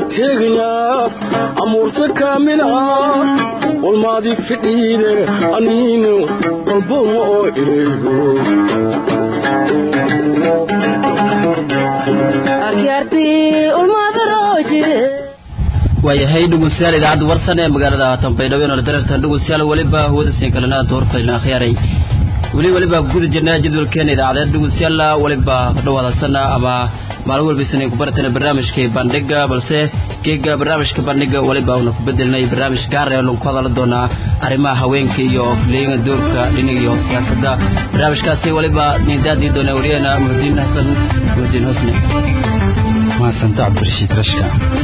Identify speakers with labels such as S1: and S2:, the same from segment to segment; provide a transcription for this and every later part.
S1: teegna amuurta kaamila walmaadi fidhiide aniino walboma oo ilaygo
S2: waayahay dhegeystayaal idaacadda warsan ee magaalada tanbaydhabo inoola dareertan dhegeystayaal weliba hawada siin kalena doorfaylan akhyaaray weli weliba guda jirnaa jadwalkeena idaacadeed dhegeystayaal weliba ka dhawaadaysana ama maalin walbaysan ku baratana barnaamijka bandhiga balse geega barnaamijka bandhiga weliba una ku bedelnay barnaamij gaar ee lagu hadala doonaa arrimaha haweenka iyo leeyaga doorka dhinaga iyo siyaasadda barnaamijkaasi weliba nidaadii doona wariyana muxudiin xasan muxudiin husni
S3: maasanta cabdirashiid rashka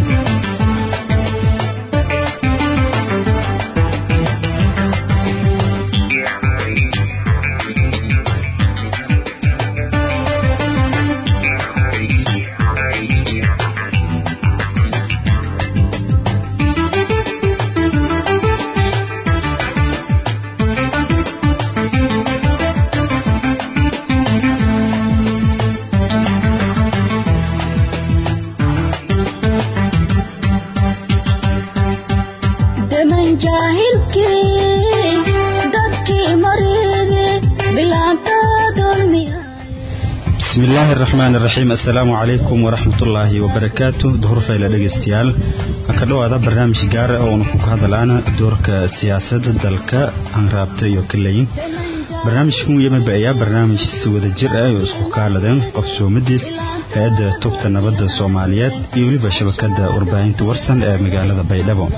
S3: bismillaahi araxmaan iraxiim assalaamu calaykum waraxmatullaahi wabarakaatu duhur fayla dhegeystayaal ka dhowaada barnaamij gaara oo una ku hadalaana doorka siyaasadda dalka hanraabta iyo kaleyin barnaamijkan yamaba ayaa barnaamij si wada jir ah oo isku kaaladeen qabsoomadiis hay-adda tubta nabadda soomaaliyeed iyo weliba shabakada warbaahinta warsan ee magaalada baydhabo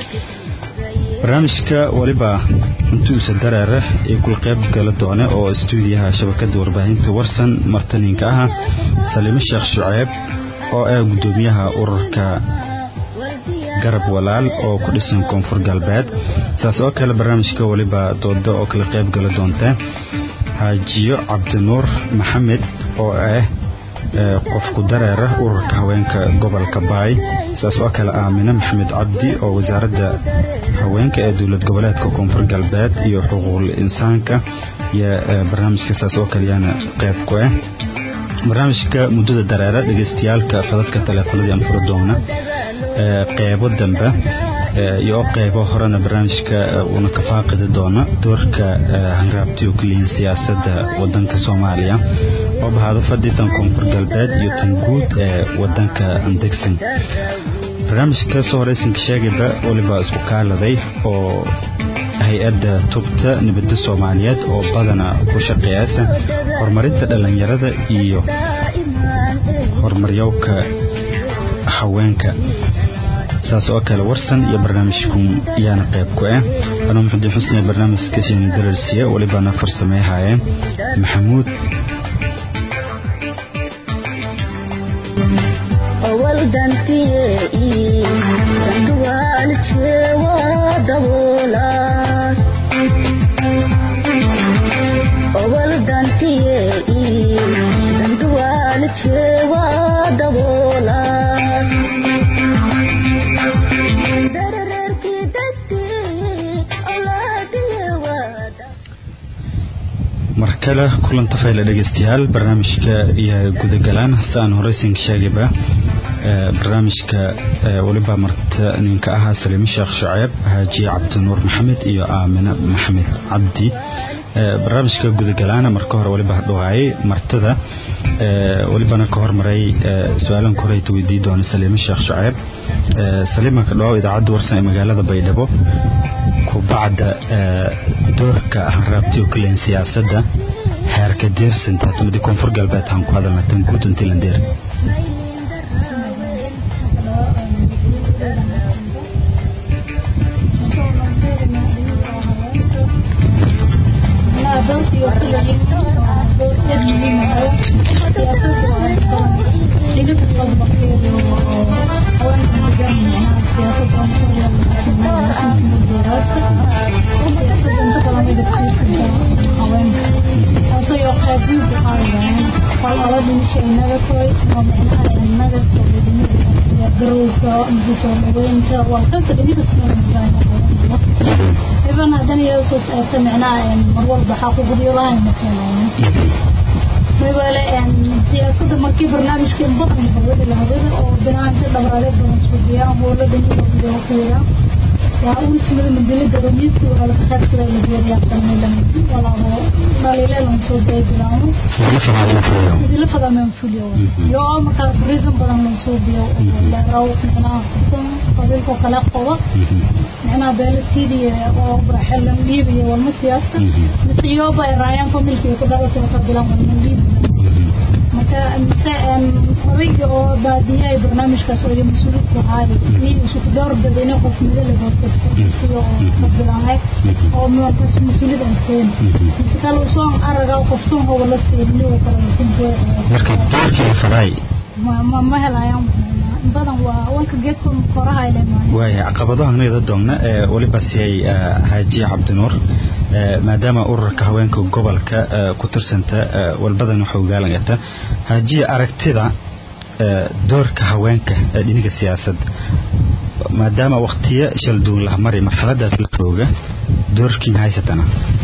S3: barnaamijka weliba intuusa dareere iyo kulqeyb gala doone oo istuudiyaha shabakada warbaahinta warsan martaninka ah saliimo sheekh shuceeb oo ah gudoomiyaha ururka garab walaal oo ku dhisan koonfur galbeed saas oo kale barnaamijka weliba dooda oo kala qeyb gala doonta xaajiyo cabdinuur maxamed oo ah qofku dareera ururka haweenka gobolka baay saas oo kale aamine maxamed cabdi oo wasaaradda haweenka ee dowlad goboleedka koonfur galbeed iyo xuquuqul insaanka iyo barnaamijka saas oo kaleyaana qeyb ku ah barnaamijka muddada dareera dhegeystayaalka fadadka taleefanadii aan fura doona qeybo dambe iyo qeybo horena barnaamijka uuna ka faaqidi doona doorka hanraabtiyo kaliyin siyaasadda wadanka soomaaliya oo bahaado fadhitan koonfur galbeed iyo tan guud ee wadanka andegsan barnaamijka soo horeysanka sheegayba weliba isku kaaladay oo hay-adda tubta nabadda soomaaliyeed oo badana ku shaqeeyasa horumarinta dhallinyarada iyo horumaryowka haweenka saas oo kale warsan iyo barnaamijku yaana qayb ku ah anuu muxudiin xusne barnaamijka shini dararsiye welibana farsameeyahayeen maxamuud markale kulanta fayla dhegeystayaal barnaamijka iyo gudagalaan si aan horeysinka sheegayba barnaamijka weliba marta ninka ahaa saliimo sheekh shuceeb haajiye cabdinuur maxamed iyo aamine maxamed cabdi barnaamijka gudagalaana marka hore weliba hadhowaayay martada welibana ka hormaray su-aalanka horeyta weydii doona saliimo sheekh shuceeb saliima ka dhawaw idaacadda warsan ee magaalada baydhabo kubacda doorka hanraabtiyo kaleyn siyaasadda heerka deersanta tumadi koonfur galbeed aan ku hadalna tan guud intilandeer
S4: siyaasadda markii iyo barnaamijka in badan hawada la hawada oo banaanka dhabaale badan suubiyaa howlada iyo fiira waa ultimada madelada ramiiska waa laga qaybsada la geeriyaa qalmeelan walaabo dhaliileelan soo beebilaamo idila fada man fuliyo yo markaa reason badan la suubiyo la raw macnaha xukun qabiilka kala qodo macnaha beelatiidiya oo baxelan liibiya walma siyaasa misiyoba ay raayaan familka ku dhalatay ka bilan walma liibiya marka mise odayga oo baadiye ay barnaamijkaas oo mas-uulid ku haay nin isku door badayna qof mida la hoostasio ka bilahay oo markaas mas-uulid aan seen mise kale usoo araga qoftuun hoba la siin uu kala
S3: marka doorkii faday
S4: ma ma helayaan badan waa wanka geedka koraha ay leeyahay
S3: waaya caqabadaha nida doogna ee waliba siyay haajiye cabdinuur maadaama ururka haweenka gobolka ku tirsanta walbadan waxa ogaalangata haajiye aragtida doorka haweenka ee dhinaga siyaasad maadaama waktiyo shalduun laha mari marxaladaas la jooga doorkiin haysatana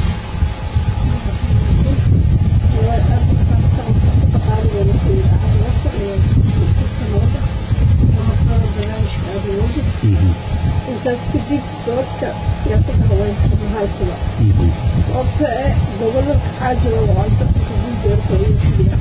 S5: intaas kadib doorka siyaasadda haweenka ma haysada sababta eh gobolada waxaa jira waanta kugu doorka ugu fidiya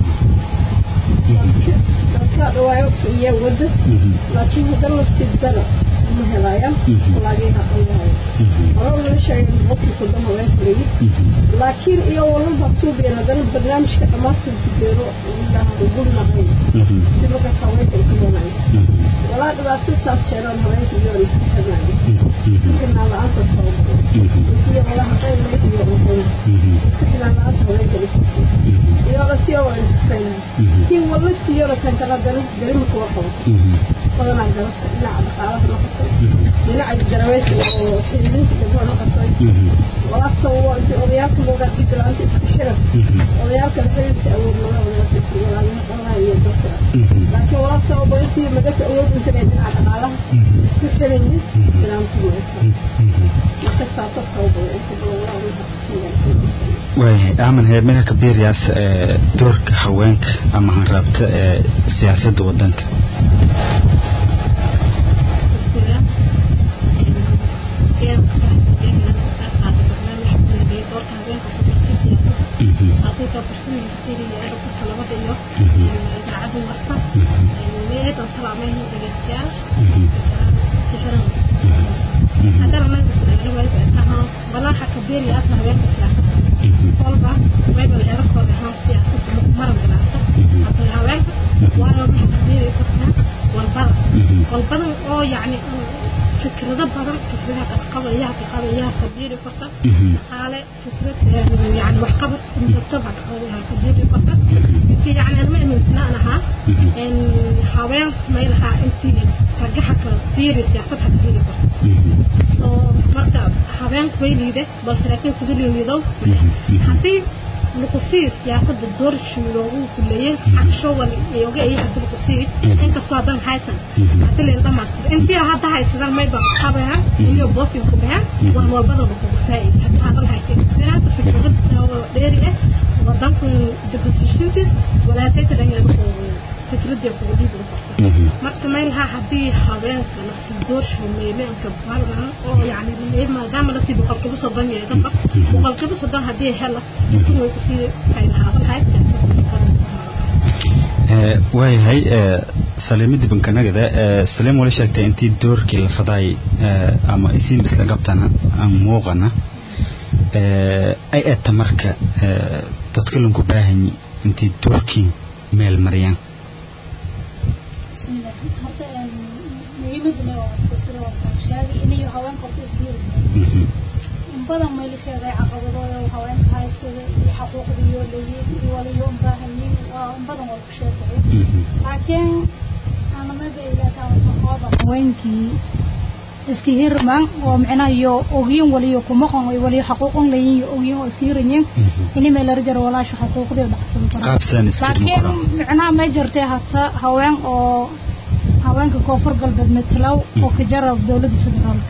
S5: dadka dhawaayo iyo wada laakiin hadda laftiidana ma helayaan laagiina qayahay hore laga sheegay boqolkii soddon haweenka leeyi laakiin iyo walaba suubiya hadana barnaamijka dhamaastirka beero gulnahay si markaas haweenka ay ku noolayn walaa dhibaato taas sheegaan haweenka iyo iska xirnayo isku xirnaan la-aanta sababo iyo walaha qayb iyo cuntada isku xirnaan la-aanta haweenka dhifasi iyo lasiyo waa isku xirnaan tiin wala siiyona kan kala dari darima kuwa qabo badanaa garabta dhinaca dhaqaalaha noqoto dhinaca garaweysiga oo xiriirinta gabdhaha noqoto walaa sababo intii odayaalka looga dhigi la-aanta isku xiran odayaalka xiriirka awood looga odayaalka walaalaha qalaha iyo dadka laakiin walaa sababo intii madaka awood intan ee dhinaca dhaqaalaha isku xiran yihin ilaankuyeesa marka saasa sababo inta badan walaa
S3: waayahay aaman heermeha kabiiriyaas ee doorka haweenka ama hanraabta ee siyaasadda wadanka
S6: balaha kabeeri asna haweenka siyaasadda kolba wayba la helo kooda ahaan siyaasadda maran galaata hadda haweenka waayo waxay kabeeri kartaa walbada walbada oo yacni fikrado badan fikradaha qadqabayaha kaqabayaha kabeeri karta dhaqaale fikrad yani waxqabad murtaba kabeeri karta intii yani anma aaminsanaan ahaa haween may lahaa intii ragaxa kabeeri siyaasad ha kabeeri karta so marka haweenku way liide balse laakiin sida liidow haddii luqusii siyaasadda doorshi loogu kuleeyay xaqshowal iyoga iyo hadda luqusii inkastoo haddan haysan hadii leen dhamaastir intii hadda haysadaan mayba qabaha iyo booskin ku dhahaan wax walbada lakugu faa'iida hadda haddan haysan sinaada fikrad dheeri ah wadanku depositiontis walaasayta dhangeeda fikradii kugu dhiibi karta marka meelaha haddii haweenka lasii doorsho meeleenka balgan oo yani maadaama lasii boqolkiiba soddon yahay dadba boqolkiiba soddon haddii hela intii way kusii faydahaaban lahayd
S3: waayahay saliimada bankanagada saliim wala sheegtay intii doorkii la faday ama isiin isla qabtana aan muuqana ay eta marka dadka lanku baahanyi intii doorkii meel mariyaan
S4: muhiimaduna waa sida waan sheegay inayo haweenka horta isdiiri in badan mayla sheegay caqabadooda haweenka haysada iyo xaquuqdiyo leeyiin iyo waliyo un baahanyiin waa in badan waa ku sheegay laakiin anamada ilaataa haweenkii iska hirman oo micnaha iyo ogyin waliyo kumaqon ay waliyo xaquuqon leeyiin iyo ogyin oo iska hiranyiin ini meel la jaro walaasha xaquuqdii dhacsan
S3: qaabsan iska
S4: laakiin micnaha ma jirtay hata haween oo haweenka koonfur galbeed metlow oo ka jara dowladda federaalka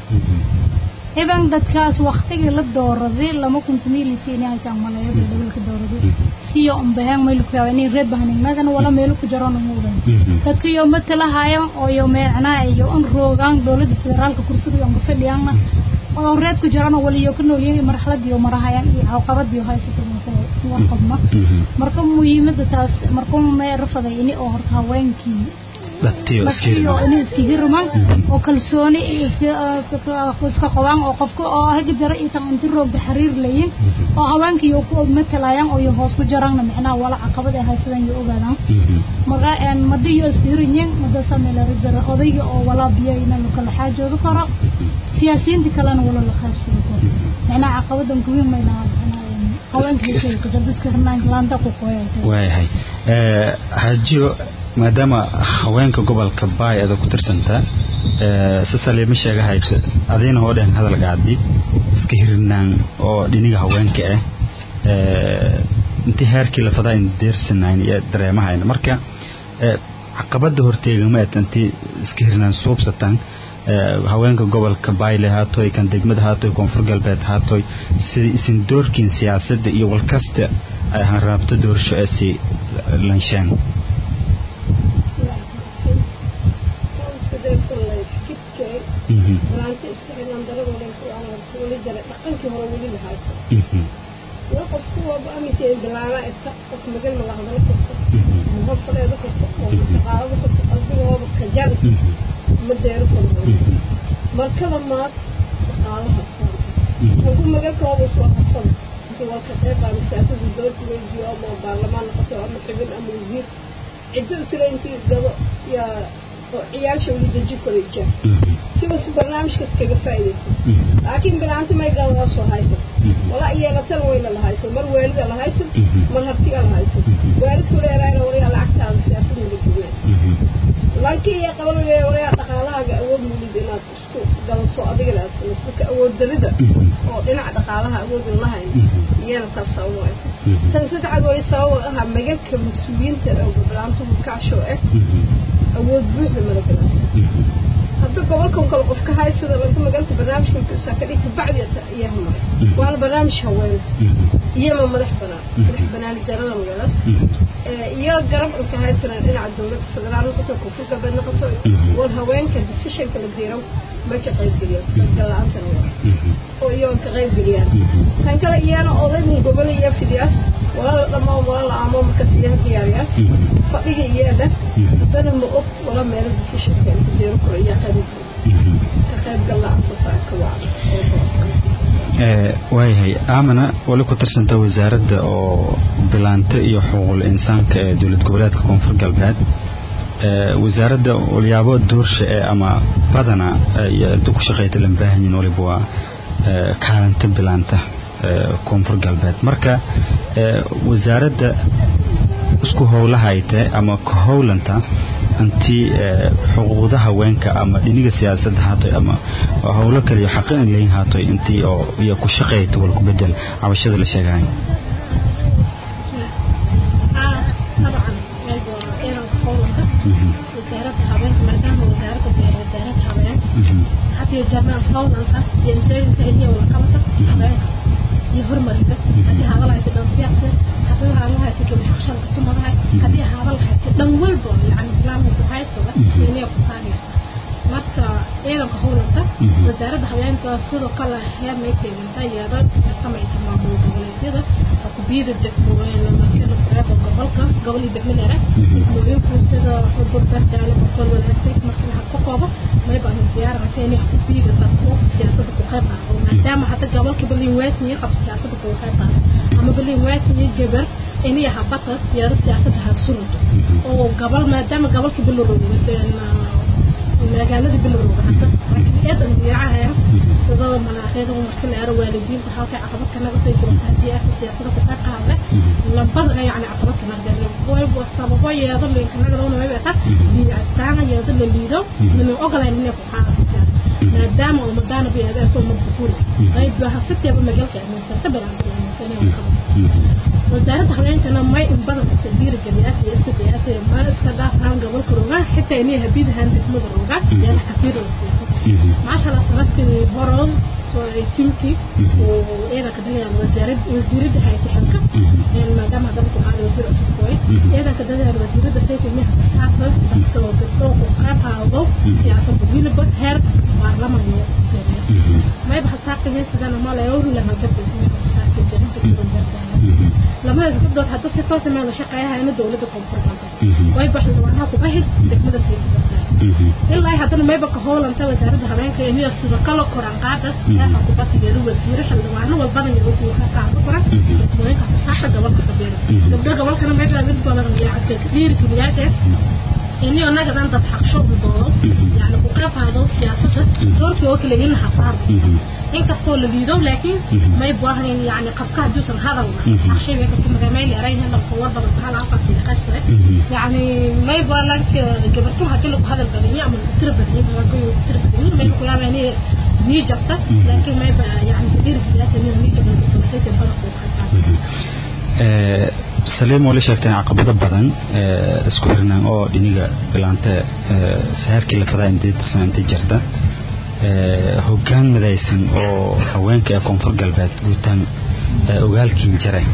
S4: iban dadkaas waktigii la dooraday lama kunta miilitiin haytaan malayo gobolka dowladeed siyo umbaheen meel ku yaabay inay reed bahanignadan wala meel ku jaroon umuudan dadka iyo matalahayan oo iyo meecnaa iyo un roogaan dowladda federaalka kursiga iyo fadhiyaana oo reed ku jiraan wali iyo ku noolyihiin marxalad iyo marahayaan iyo caqabad iyo haysato warqabma marka muhiimada taas marka ma rafaday ini oo horta haweenkii
S3: dadtiyo
S4: dadkiyo inay iska hirmaan oo kalsooni iska qabaan oo qofka oo haga jara iyo tan inti roogda xiriir layin oo haweenkii ku matalayaan oo iyo hoos ku jaraanna macnaha wala caqabad ay haysadaan iyo ogaadaan marka een madiyo iska hirinyin mada sameela rajara odayga oo wala biyo inaan kala xaajoodo karo siyaasiyiinta kalena wala la qaybsan karo macnaha caqabadan kuwiin mayna
S3: waayahay hajiyo maadaama haweenka gobolka baay ada ku tirsantaa sasaliima sheegahayd adayna hoo dhehen hadalka caddi iska hirinaan oo dhiniga haweenka ah intii heerkii lafadaa in deersanayn iyo dareemahayna marka caqabada horteegama ed intii iska hirinaan suubsataan haweenka gobolka bayle haatoy kan degmada haatoy koonfur galbeed haatoy sida isin doorkiin siyaasadda iyo walkasta ay ahaan raabto doorasho ee si lansheen
S5: dhaqankii hore weli la haysto waa qofku waaba aaminsa in bilaana iska qof magal ma la hadalo karto ma hor fadheedo karto oo dhaqaalado karto qalbigooba kajan ma deero karo markada maad dhaqaalaha saanta ugu magalkooba soo harsan intii walka qeybaana siyaasada doorka weydiyo ama baarlamaan noqoto ama xubin ama wasiir ciddo isla intii gabo yaa oo ciyaasha weli deji koray jaa siwas barnaamijkaas kaga faa'iidaysan laakiin bilaanta may galaa soo haysan wala yeelatana wayna la haysan mar waalida la haysan mar hartiga la haysan waalidku leedaayna wariyaa lacagtaada siyaasad naga dugnaa laakiin iyo qaban leeya wariyaa dhaqaalahaaga awood mulid inaad isku galato adigana aad samayso marka awood darida oo dhinaca dhaqaalaha awoodan lahayn iyana taas sabab waysa tan saddexaad wali sabab aha magalka mas-uuliyiinta oo bilaantuhu kaasho ah awood buuxda mala bilaanta hadda gobolkan kale qof ka haysada laga magalka barnaamijka kusaa ka dhigta bacdi iyaha maray waana barnaamij haween iyama madax banaan madax banaani darada magalaas iyo garab inka haysanaan dhinaca dowladda federaal noqoto koonfur galbeed noqoto war haweenka decisionka la diiro ma ka qaybgeliyaan sargalla-aantana waa oo iyagoon ka qaybgeliyaan tan kale iyana odaybun gobol iyo fidiyaas walala dhammaan wala la aamo markas iyaha diyaariyaas fadhiga iyada haddana ma og wala meelo decisionka inka diiro karo iyo qayb ka qaybgalla-aanta saaka waa
S3: waayahay aamana wali ku tirsanta wasaaradda oo bilaanta iyo xuquuqul insaanka ee dowlad goboleedka koonfur galbeed wasaaradda walyaabo doorsha ee ama badana inta ku shaqeyta lan baahanyin waliba waa kaalanta bilaanta koonfur galbeed marka wasaaradda isku howlahayte ama ka howlanta intii xuquuqda haweenka ama dhiniga siyaasadda haatoy ama howlo kale iyo xaqin leyn haatoy intii oo iyo ku shaqeeyta wal ku bedel cabashada la sheegahay
S6: wasaaradda haweenka maadaama wasaaradda beer wasaaradda haween hadiyo jarnaan howlanka iyo inteeginka iyo walqabada haweenka iyo horumarinta haddii haaba lahaysa dhansiyaaqsa haddii haaba lahaysa gabdhaxshan kutumadahay haddii haaba lahaysa dhan walba yani islaamka haysada inay ku taanaysa marka ciidanka howlanka wasaaradda haweenka sidoo kale heer may keeganta iyada samaysa maamul goboleedyada kubiyada degmooyinka reeba gobolka gobol iyo degmadeeda degmooyinku sida xudur bardaale boqol walaasay marka waxa ka kooba may baan diyaarata inay kubiyada dadku siyaasadda ku qayb qaato maadaama hadda gobolka balin weesniyo qab siyaasadda ku qayb qaato ama balin weesniyo gabar inay habata iyada siyaasadda ha sunto oo gobol maadaama gobolka bilowga magaalada bilowga hadda aad diyaacaya sida manaaxiyada marka la aro waalidiinta halka caqabad ka naga soo jirta hadii aad siyaasada ku qayb qaadada labada yani caqabad ka naga way sababo yeedo linka naga loo way bata diyaactaana yeedo la liido min ogolayn inay ku qaadada maadaama oo madana biyada soo madbuur qayb baa haftiya magaalka ama sarta balan wasaaradda haweenkana may in badan iska dhiirigeliyaa iyo iska diyaasay maan iska dhaafnaan gobolka roga xitaa inay habidahaan degmada roga yaa la kafiiro maasha allah sanadkii horo soo tiimkii oo ciidanka dagaal wasaaradda wasiiradda haytixanka maadaama hadaba ku qaaday wasiir cusub kooy ciidanka dagaal wasiiradda sayf ilmiha kusaabsan dadka oo gabdho ku qayb qaado siyaasadda wiliba heer baarlaman loo feriyo mayba hasaaqigay sidana malay oo lama gabdho labadaas gabdhood hadda si toosa meel la shaqeeyahayna dowladda koonfur galbeed way baxday waanaha ku bahid degmada sayfidasa ilaa haddana mayba ka howlanta wasaaradda habeenka iyo sida kala koran qaada eexa ku basigeedu wasiire xildhibaano walbadan iyo wasiir ka qaado koran dadweynaha fasaxa gobolka kabeera gabdho gobolkana mayba mid badan iyo cadka dhiiri keliyaate ini anagadan dad xaqsho u doodo yani ku qayb qaado siyaasadda doorkii oo kale in hasaar inkastoo la liido laakiin may baahan yani qafka haduusan hadal xaqshayga ka timid may leerayna la qowar badan hal afar si qasre yani may baalan gabartu hadii lagu hadal badaniyo ama tira badaniyo waa ku tira badaniyo may ku yaabaan inay ni jabta laakiin may ba yani dir siyaasa ni ni jabta ku sayta badan ku
S3: ee saliim wali sheegteen caqabado badan ee isku xirnaan oo dhiniga bilaante ee saharkii la fadaa intii intii jirta ee hoggaan midaysan oo haweenka ee koonfur galbeed guutaan ogaalkiin jiray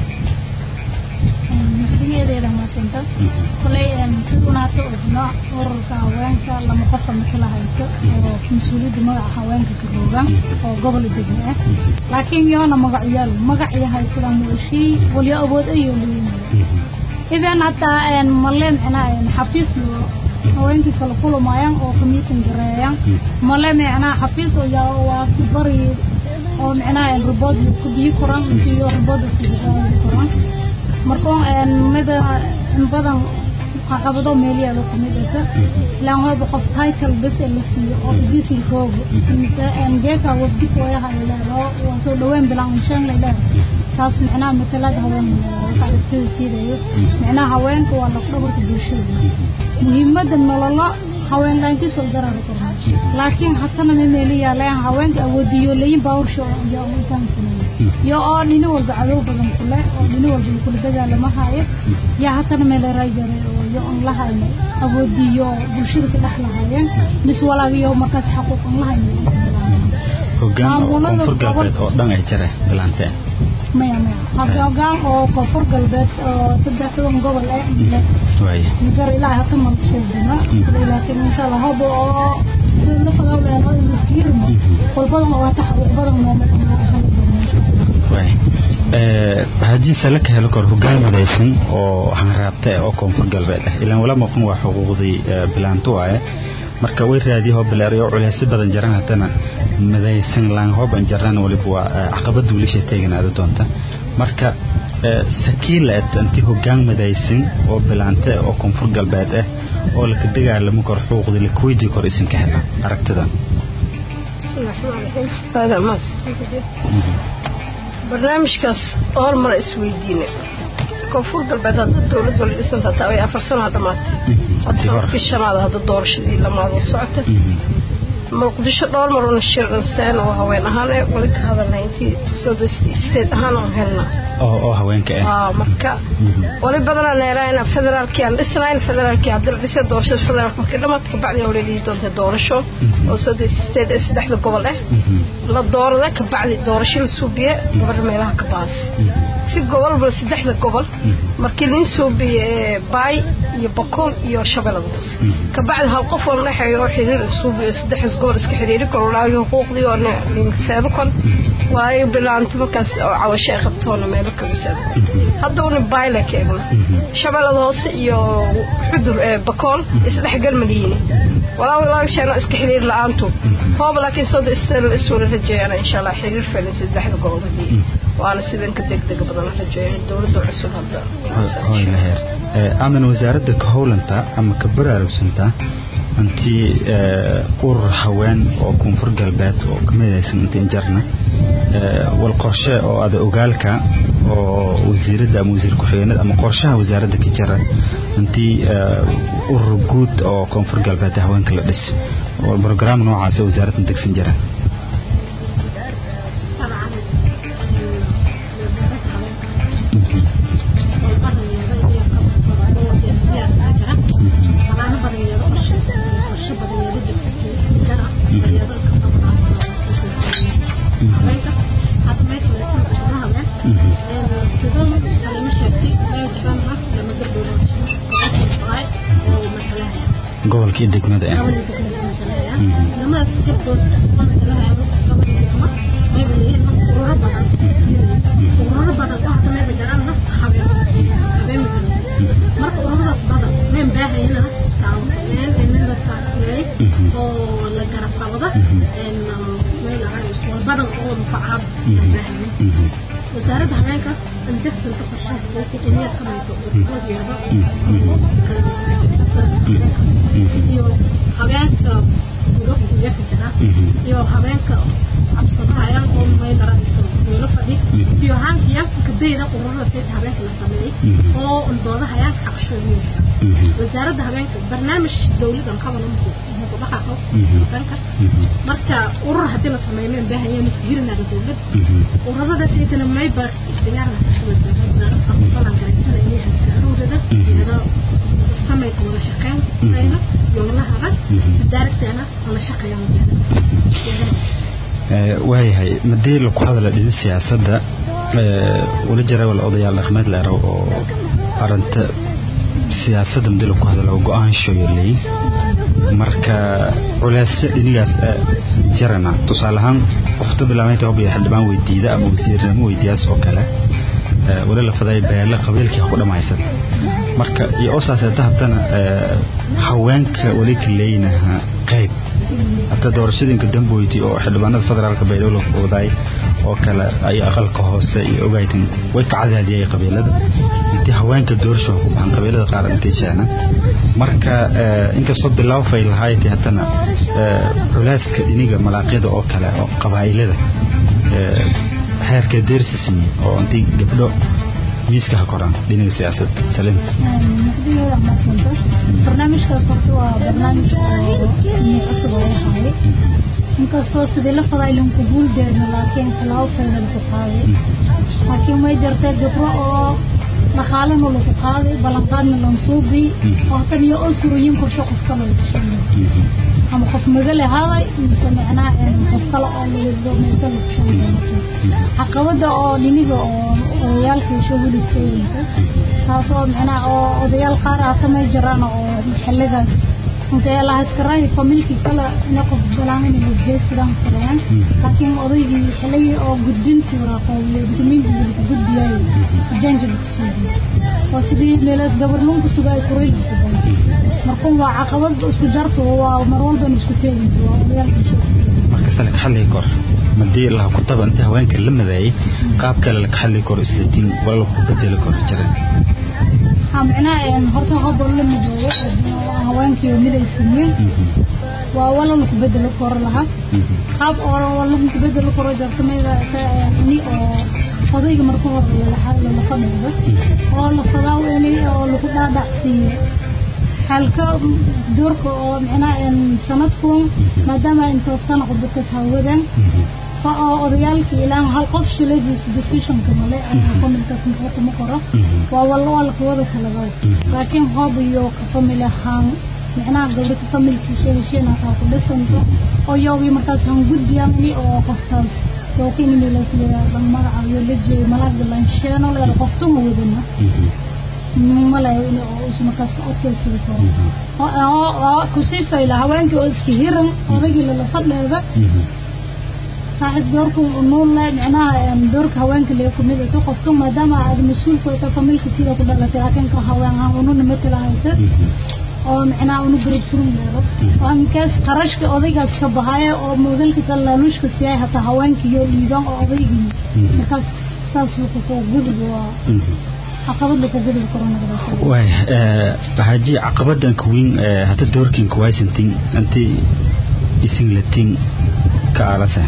S4: madaxweynadeeda maasanta kolay sidunaato ogno ururka haweenka lama qofa matala hayso oo mas-uuliyadda magaca haweenka ka roogan oo gobol degmo ah laakiin yoona magacyaal magacyo haysada mooshii waliyo awood ayuu leeyahay idan hataa male micnaa xafiis loo haweenkii kala kulumayaan oo commiitin gareeyaan male micnaa xafiis oo yaa waa ku bari oo micnaa ribood ku bii koran iyo ribood ku bii koran marka mida in badan caqabado meelyaalo kamid asa ilaan waba qof title bes la siiyo oo idisi roogo mise geeka wafdi kooyaha ilaalo waa soo dhaween bilaan inshaan lailaa taas micnaha matalada haween sida siidayo micnaha haweenka waa lafdhabarka bulshada muhiimada nololo haween laankiis wal darari karna laakiin hatana ma meeli yaalaan haweenka awoodiyo layin baawrsho iyo intaan sameeyo iyo oo dhini walba cadow badan kule oo dhini walba kula dagaalama hayo yaa hatana meel raajare oo iyo on la hayno awoodiyo bulshada ka dhex lahaayeen mis walaagiyo markaas xaquuq on la hayno
S3: hoggaan oo koonfur galbeed oo dhan ay jira bilaanteen
S4: maya maya hadda hoggaan oo koonfur galbeed oo saddex toban gobol eh
S3: waaya
S4: migar ilaa hata mansuubina laakiin insha allah hobo oo la fadawleeno iskirmo walbadan oo wata xaquuq badan
S3: waaya haddii sale ka helo kor hoggaan midaysan oo hanraabta ah oo koonfur galbeed ah ilaan wala maqan waa xuquuqdii bilaantu ah marka way raadiyo hoo bilaariyo culeysyo badan jaran haddana midaysan laan hooban jarana waliba waa caqabad wiilasha teeganaada doonta marka sakiilaad intii hoggaan midaysan oo bilaante oo koonfur galbeed ah oo laka dagaalamo kor xuquuqdii lakuweydii kor isinka hela aragtida
S5: barnaamijkaas hormara isweydiine koonfur galbeed hadda dowlad wala dhisanta taa way afar sano dhamaatay hadda shanaad hadda doorashadii lamaadoo socota muqdisho dhowr mar una shiran seen oo haween ahaan ee wali ka hadalnay intii soo state ahaan oon helnaa
S3: oo oo haweenka ah
S5: marka wali badanaa neeraayna federaalkii aan dhisnayn federaalkii hadii la dhisay doorashada federaalka markii dhamaad kabacdi wali dhihi doonta doorasho oo soo state ee saddexda gobol ah la doorada kabacdi doorasho la suubiye gabar meelaha ka baas si gobolba saddexda gobol markii lin suubiye baay iyo bokool iyo shabeellada hoose kabacdi hal qof oo dhexeeyo oo xiriir suubiyo saddexdaas gobol iska xiriiri karo laagi xuquuqdii oo linkaseebo kon waayo bilaanto markaas oo cawasho ay qabtoona meelo kaga seebo hadda una bayle ka egna shabeellada hoose iyo xudur ee bakool isdhexgal maliyiini walaa walaa sheena iska xiriir la-aantu hooba laakiin soo isla iswala rajeeyana insha allah xiriir filan saddexda gobol hadii waana sidanka degdega badan rajeeya dowladda cusub hadda
S3: hoy laheer aman wasaaradda ka howlanta ama ka baraarugsantaa intii urur haween oo koonfur galbeed oo ka midaysan intiin jarna wal qorshe oo ada ogaalka oo wasiiradda ama wasiir ku-xigeenada ama qorshaha wasaaradda ka jira intii urur guud oo koonfur galbeed haweenka la dhis oo brograam noocaas wasaaradda degsan jira gobolka iyo degmada ah
S6: gabadha degmada masalaya lamadaas jirkood masalaya gabadha degma mayba leeyihiin marka ururo badan ururo badan oo hadda mayba jiraan nafta habeen habeen ma marka ururadaas badan mayn baahayna taaween in la taageeray oo la garab qabada in meel aan badan oo mufaacad baahayn wasaaradda habeenka indegsinta qorshaha inay ka mid iyo habeenka gudaha ka jira iyo habeenka cabsadahayaan oo maylaraiso meelo fadhi iyo haankiyaanka kadayda ururada sayta habeenka la sameeyey oo undoodahayaan xaqshooyinka wasaaradda habeenka barnaamij dawladan qaban muqudhaqaqo habeenka marka urur haddii la sameeyo mayn baahaya masjirinaga dawlad ururada saytana mayba diyaarna samayka wada shaqeyn ayna yoolahada sidaarigteena wala shaqeeyaan
S3: waayahay madii laku hadala dhidi siyaasadda wala jira wal odayaal dhaqmeed leero oo arrinta siyaasadda madii laku hadala oo go-aanshoyo leey marka culeysyo dhinigaas jarana tusaale ahaan qofta bilaamaynta hobiya xildhibaan weydiida ama wasiirnimo weydiiyaas oo kale wali la faday beele qabiilkii ku dhammaysan marka iyo oo saaseeta haddana haweenka wali ka leeynaha qayb hata doorashadinka damboyti oo xildhibaanada federaalka baydhowla odaay oo kale ay aqalka hoose iyo ogaytan way ka cadaadiyay qabiilada intii haweenka doorasho ku baxan qabiilada qaar intay jeena marka inkastoo bilaw fay lahaaytay haddana culeyska dhiniga malaaqyada oo kale oo qabaa'ilada heerka deersi siiyey oo intii gabdho miiska ha koraan dhinaga siyaasad salim
S4: barnaamijkaas horta waa barnaamij oo cusub oo yahay inkastoo sidii la faday lanku guul deerna laakiin talaabo fayna lagu qaaday laakiin may jirtay gabro oo dhaqaalena lagu qaaday ballanqaadna lansuubi oo tan iyo oo suruyin korsho qof kale lagu sheegay ama qof magale haday mise macnaha qof kale oo lagmeeta lagu sheegay caqabada oo dhiniga oo odayaalka iyo shahulidkayinka taas oo macnaha oo odayaal qaar ah kamay jiraan oo xiligaas odayaalahaskaray familkii kale ina qof balaamin wajee sidaan fadayaan laakiin odaygii xilligii oo gudbintii waraaqoobiyo dukumiintiga lagu gudbiyay ajaanka lagu suugay oo sidii meelaas gabarnuunka suga ay kuray lagu gudbay marka waa caqabad isku jarto waa mar walban isku teegin waa odayaalka
S3: marka sale ka xalli kor madii la ku taba inta haweenka la madaayay qaab kale la ka xalli kor islatiin wala ku bedeli kor jiray
S4: macnaha horta hobo la mideeyo haweenkii oo midaysanyiin waa wala laku bedelo koro lahaa qaab oo lagu bedelo koro jarto mayda ini oo odayga marka hore lala fadhiido oo la fadaawenay oo lagu dhaadhacsiiyo halka doorka oo macnaha sanadkun maadaama inta sana qudbatas hawadan oo odayaalka ilaa hal qof shiladiis decisionka male familkaas maxaa kuma qoro waa walla waa laka wada talaba laakiin hoob iyo ka famil ahaan macnaha gabdhata familkiisa heshiina taa ku dhisanto oo yoogii markaas han gudbiyamani oo qoftaas lookin milasleeya dhan magaca iyo lejeey malaaga lansheeno leer qoftuma wadana malayo in uusa markaas ka odkaysidi karo kusii fayla haweenkii oo iska hiran odaygii lala fadheeda saaxiib doorka nuul le micnaha doorka haweenka lee kumid ito qofka maadaama aad mas-uulku ita familka sida ku dhalatay laakiin ka haween ahaan ununa matala haysa oo micnaha unu garab surun leedo oo inkaas qarashka odaygaas ka bahaya oo moodalka talaaluushka siiyay hataa haweenkii iyo dhiiban oo odaygii markaas saas wuxuu ku gudub waa caqabad laku gudub karo
S3: waay haji caqabadan kuwiin hata doorkin kuwaysantin anti isin latin ka alasa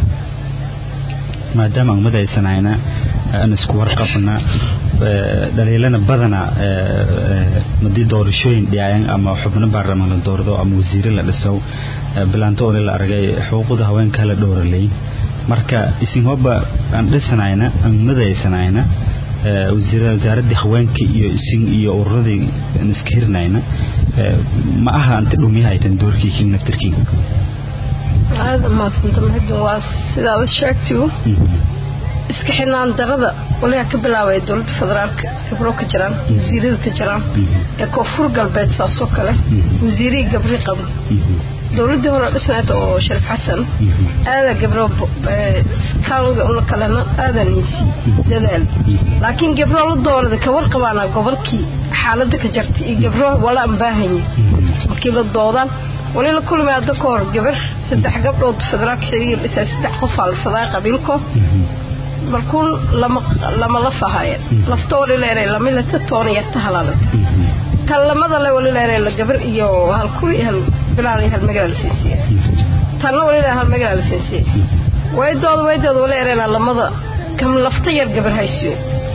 S3: maadaama ummad aysanayna aan isku warqabna dhaliilana badana madii doorashooyin dhiyaayan ama xubno baarlamaan la doordo ama wasiire la dhiso bilaanto ole la aragay xuquuqda haweenka la dhowralay marka isin hoba aan dhisanayna aan madaysanayna wasaaradii haweenka iyo isin iyo ururadii aan iska hirinayna ma aha anta dhumiyahaytan doorkii kin naftirkiin
S5: aada maasanta mahadin waa sidaa u sheegtigu iska xidhnaan darada waligaa ka bilaabaya dowladda federaalka gabro ka jiraan wasiirada ka jiraan ee koonfur galbeed saasoo kale wasiirihii gabri qabo dowladdii hore dhisneed oo shariif xasan aada gabro kaanga una kalena aadan insi dadaal laakiin gabro la doonada ka warqabaana gobolkii xaalada ka jartay iyo gabro wala aan baahanya markii la doodaan wali la kulmay hadda ka hor gabar saddex gabdhood federaalka xiriir dhisay saddex qof aa la fadaa qabiilko markuun lama lama la fahaya lafta wali leeray lamilata toona yarta halaalata tan lamada le wali leeray la gabar iyo hal kuri iyo hal bilaan iyo hal magaala siisiya tanna wali leeray hal magaala siisiya waydooda waydooda wali leeray lamada kam lafta yar gabar haysiyo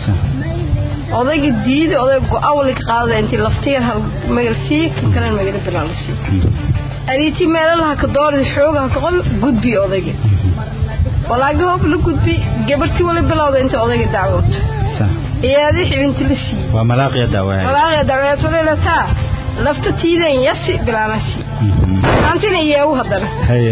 S5: odayga diida oday go-aan wali ka qaadada intii lafta yar hal magal siiye kan kalena magala bilaan la siiye adiitii meelalaha ka doorada xoogaha ka qol gudbi odayga walaagi hoob la gudbi gabartii wali bilowda inta odayga dacwood iyaadii xibinti la siiyey
S3: waa malaaqiya daawaaya
S5: malaaqiya dacweed wali lataa lafta tiidan yasi bilaanasi antina iyeewu haddana
S3: haye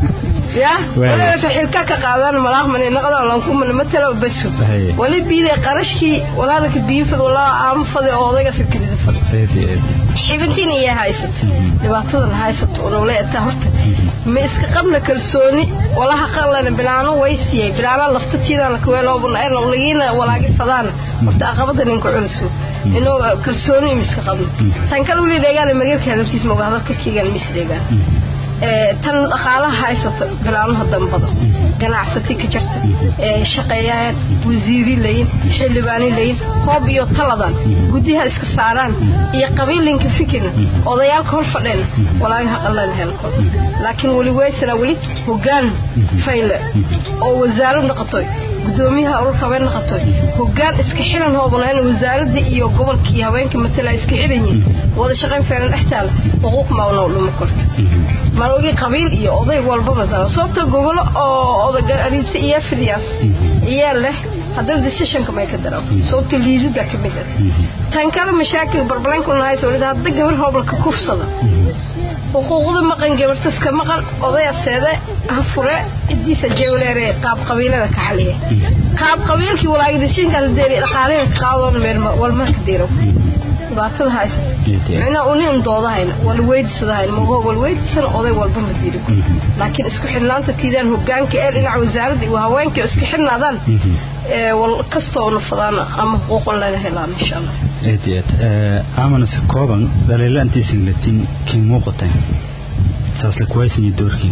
S5: ya
S3: Waayo.
S5: wali xilka ka qaadaan malaaq mani naqada lankumana matala basu
S3: Haye.
S5: wali biiday qarashkii walaalka biifad walaa aamfade oo odayga fikirida fadhi
S3: eedi eedi
S5: xibintiina iyo haysata dhibaatadan haysato oo leetaa horta ma iska qabna kalsooni walaha qalana bilaano way siiyay bilaana laftatiidana kaweeloobuna ay lawlagiina walaagi fadaan horta aqabada ninka culusu inuu kalsooni ma iska qabna tan kale weli deegaan magarka hadalkiis ma hadalka kiigan mis deegaan ee tan dhaqaalaha haysata bilaanaha dambada ganacsati ka jirta ee shaqeeyaan wasiiri layin xildhibaani layin hoob iyo taladan guddiha iska saaraan iyo qabiilinka fikirna odayaalka hor fadheen walaagaha qallan helkood laakiin weli weysana weli hoggaan fayle oo wasaarad noqotoy gudoomiyaha ururka haween noqotoy hoggaan iska xilan hoobana in wasaaradda iyo gobolka iyo haweenka matala iska xilan yihiin wada shaqayn feelan dhex taala xuquuq maawna dhuma korto malogii qabiil iyo oday walbaba saaran sababta gobolo oo odaga ariisa iyo fidiyaas iyaa leh haddana decisionka may ka daro sababta liidida ka mid ah tan kale mashaakil barbalanka unahaysa walida hadda gabar hoobalka kufsada xuquuqda maqan gabartas ka maqan odaya seede ha fure cidiisa jewleere qaab qabiilada ka xaliya qaab qabiilkii walaagi decisionkaas deeri dhaqaalaha ka qaadoon meel walmarka deero dhibaatada haysa micnaa unin doodahayna wala weydisadahayna mago wala weydisan oday walba ma diri laakiin isku xidhnaanta tiidaan hogaanka ee dhinaca wasaaradda iyo haweenka isku xidhnaadaan ee wal kastoo una fadaan ama xuquuqan laga helaan insha allah
S3: aad iyo aad amanase kooban dhaliilaantiisin latin kii muuqatay saasle kuwaysinya doorkii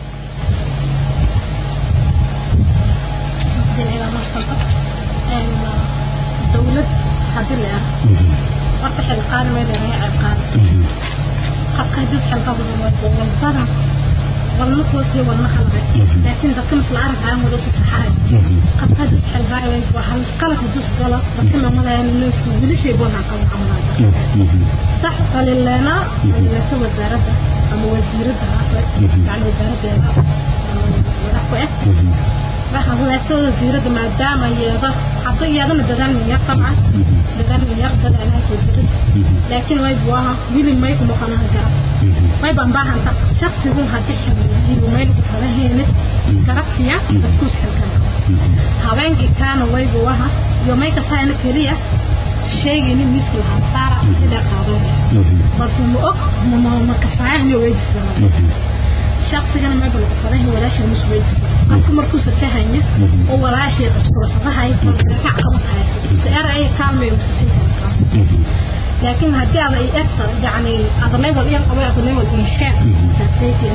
S6: dowlad hadii la arko horta xilqaan meel laga ciqaan qabka hadii xilqa badan waa walbada walma toosii walma halbe laakiin dadka masla arkaa wada si saxay qabka hadii xilqa ay waa hal qalad dus galo dadka ma malayn inuu soo wili shay boona qaban qaban sax qalilana la soo wasaaradda ama wasiiradda yani wasaaradda wadaxku eh waxaa wadaagtooda diirada maadaama yeeda hadda iyadana dadaalmaya qabcan dadaalmaya dadaalaa soo dirid laakiin way buaha wili may ku noqonaha garab way baan baahanta shaksigu haddii xiliyo mayl ku kala heene garabsiya dadku xilkan habeenkii kaana way buaha iyo may ka taayna keliya sheegayni midkii lahaa saara sida qaadoo balse ma og ma ma kafaayahni weydiisana shaqsigana ma bal qadahay walaasha musweydis qofku markuu sarkahaya oo walaashay qabsado qadahay ka qabtahay saar ay kaalmay laakiin haddii aad ay egta yani aad level iyo qabay aad level iyo sheek taasaytii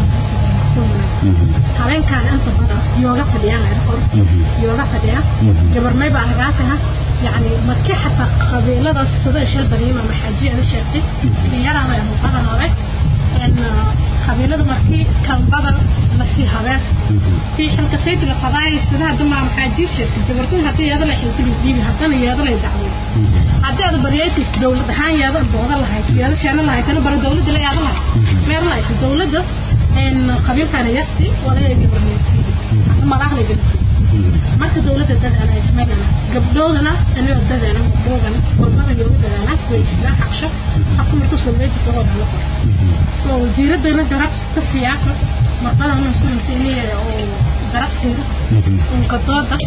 S6: habeenkaan inta badan yooga fadhiyaan arkor yooga fadhiya gabar may baa lagaa taha يعني مركي حتى قبيلة صدق شل بريمة محاجي أنا شافتي يرى ما هو بدن هذا إن قبيلة مركي كان بدن نفسي هذا في حلقة سيد القضايا سنة دم محاجي شافتي جبرتون هتي هذا اللي حلتي بيجي هذا اللي هذا اللي دعوة هذا هذا بريتي دولة هاي هذا الدولة اللي هاي هذا شأن اللي هاي كانوا برا دولة اللي هذا اللي مير اللي الدولة ده إن قبيلة كان يسي ولا يجي بريتي ما راح يجي marka dawladda dadana ay sameynana gabdhoodana anigoo dadana gabdhoodana walbada yooga dadana way isla xaqsho xaqu marka soo weeji soo dhalo so wasiiradana garab ka siyaasa marqada una sunta inay oo garab siiyo un ka dooda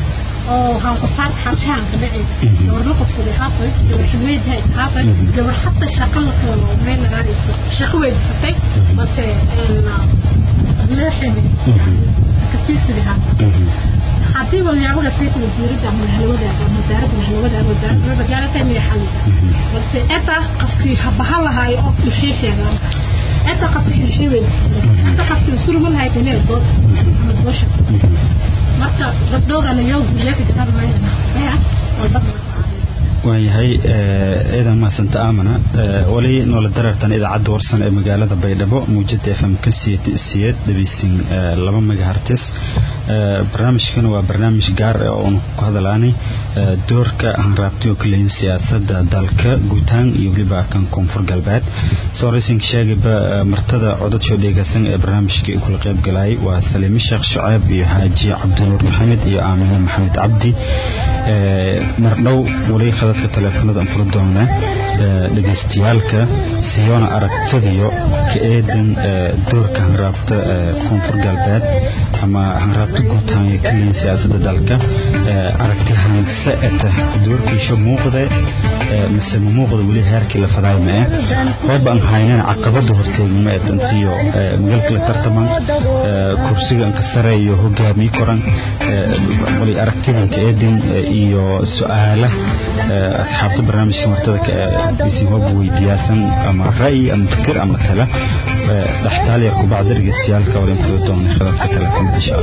S6: oo waxaan ku saar xabshaan ka dhacay gabar la qabsaday haafay gabar xilmeedhay haafay gabar xataa shaqo la keeno meel laga dhiso shaqo weydiisatay balse leeximi kasiisidi haafay haddii walyaabada fiiq wasiirada ama halwadaaga ama wasaaradda halwadaaga wasaaradda magaalada inay xalida balse eta qafkii habaha lahaayo oo dhishii sheegaan eta qafkii dhishii weydiisatay eta qafkii suruma lahayd inay dood ama doosha marka gabdhoodana yow guriyaka garanayna baya walbadna
S3: waayahay ciidan mahasanta aamana wali noola dareertan idaacadda warsan ee magaalada baydhabo muujada f m ka siyeed dhegeysin laba megahartis barnaamijkan waa barnaamij gaar ah oonu ku hadalaanay doorka hanraabtiyo kaleyn siyaasada dalka guutaan iyo weliba kan koonfur galbeed sooraysinka sheegayba martada codadshoo dheegaysan ee barnaamijka kula qayb galayay waa saliime sheekh shuceeb iyo xaaji cabdinuur maxamed iyo aamine maxamed cabdi mardhow wali khadadka taleefanada aan fula doonaa dhegeystayaalka siyoona aragtadiyo ka eedan doorka hanraabta koonfur galbeed ama hanraabta guutaan ee kaleyn siyaasada dalka aragti hanse eta doorkiisha muuqda mise ma muuqda weli heerkii la fadaay ma eh hooba aan haynana caqabada horteegin ma edantiyo magaalka la tartaman kursiga aan ka sareeyo hogaamiye koran wali aragtidanka eedin iyo su-aala asxaabta barnaamijka martada isin hooba weydiyaasan ama ra'yi ama fikir ama tala dhextaal yar kubacda dhegeystayaalka wala infula doona khadadka telefoonka insha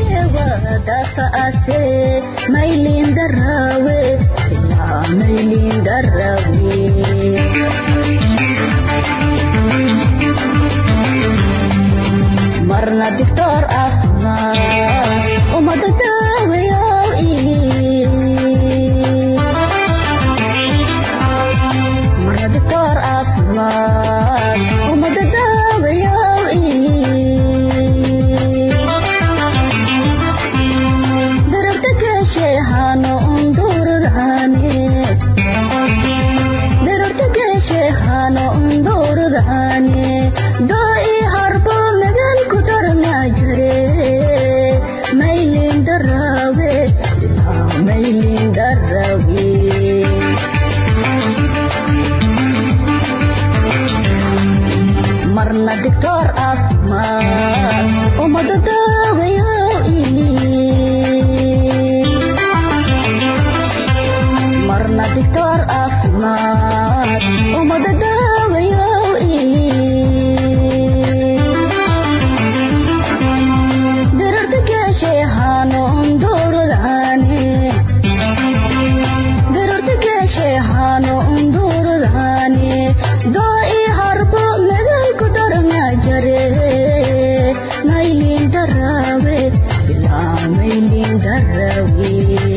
S7: marna dictor caafimaad umada daawayo marna dictor caafimaad umada daawayo darabta geesheehano undurudhane darabta geesheehano undurudhane doi harbo megan ku darna jare maylin darawe maylin darawe marna dictor caafimaad umada daawayo marna dictor caafimaad umada daawayo dirarta geesheehano undurudhane dirarta geesheehano undurudhane doi harbo megan ku darna jare maylin darawe ilaa maylin darawe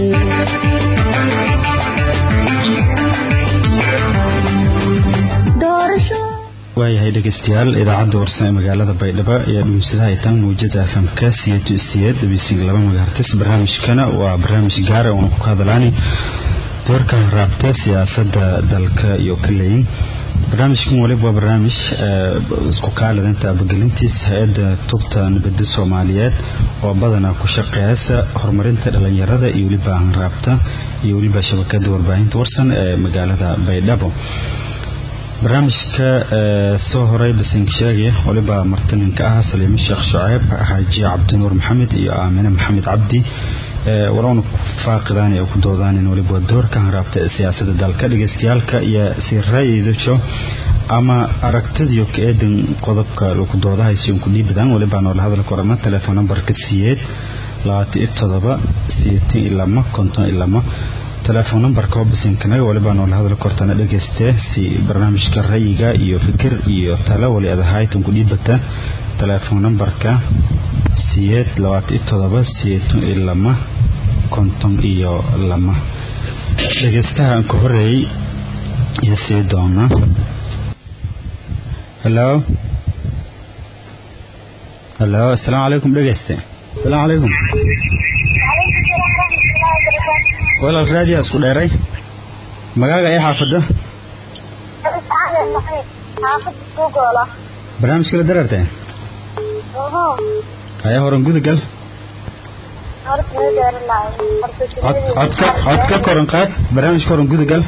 S7: doorasho
S3: waayahay dhegeystayaal idaacadda warsan ee magaalada baydhabo ayaa dhuunsadaha itaan muujada fmka siyeed siyeed dhegeysiga laba megahartis barnaamijkana waa barnaamij gaara oona ku hadalaani doorka raabta siyaasada dalka iyo kaleyn barnaamijkan waliba waa barnaamij isku kaaladanta abagelintiis hay-adda tubta nabada soomaaliyeed oo badanaa ku shaqeeyasa horumarinta dhalinyarada iyo weliba hanraabta iyo weliba shabakada warbaahinta warsan ee magaalada baydhabo barnaamijka soo horay basinkasheege waliba martaninka ah saliime sheekh shuceeb xaaji cabdinuur maxamed iyo aamine maxamed cabdi walowna faaqidaan ee ku doodaan waliba doorka hanraabta ee siyaasada dalka dhegeystayaalka iyo si ra'yidajo ama aragtadiyo ka eedan qodobka lagu doodahayso ku dhiibadaan waliba noola hadal korama telefoon nambarka siyeed labaatan iyo todoba sideetan iyo lama konton iyo lama telefoon nambarka hobasinkanaga waliba noola hadal kortana dhegeyste si barnaamijka rayiga iyo fikir iyo talo wali adahaytan ku dhiibata telefoon nambarka siyeed labaatan iyo todoba sideetan iyo lama konton iyo lama dhegeystaha aan ka horeeyey iyo sii doona halo halo asalaamu calaykum dhegeyste asalaamu calaykum walaal raadiya isku dheeray magaaga ee xaafada barnaamijka la dareertay haya horan gudagal
S8: horta ma gaari lahay horta
S3: cod codka codka koran qaad barnaamijka koran gudagal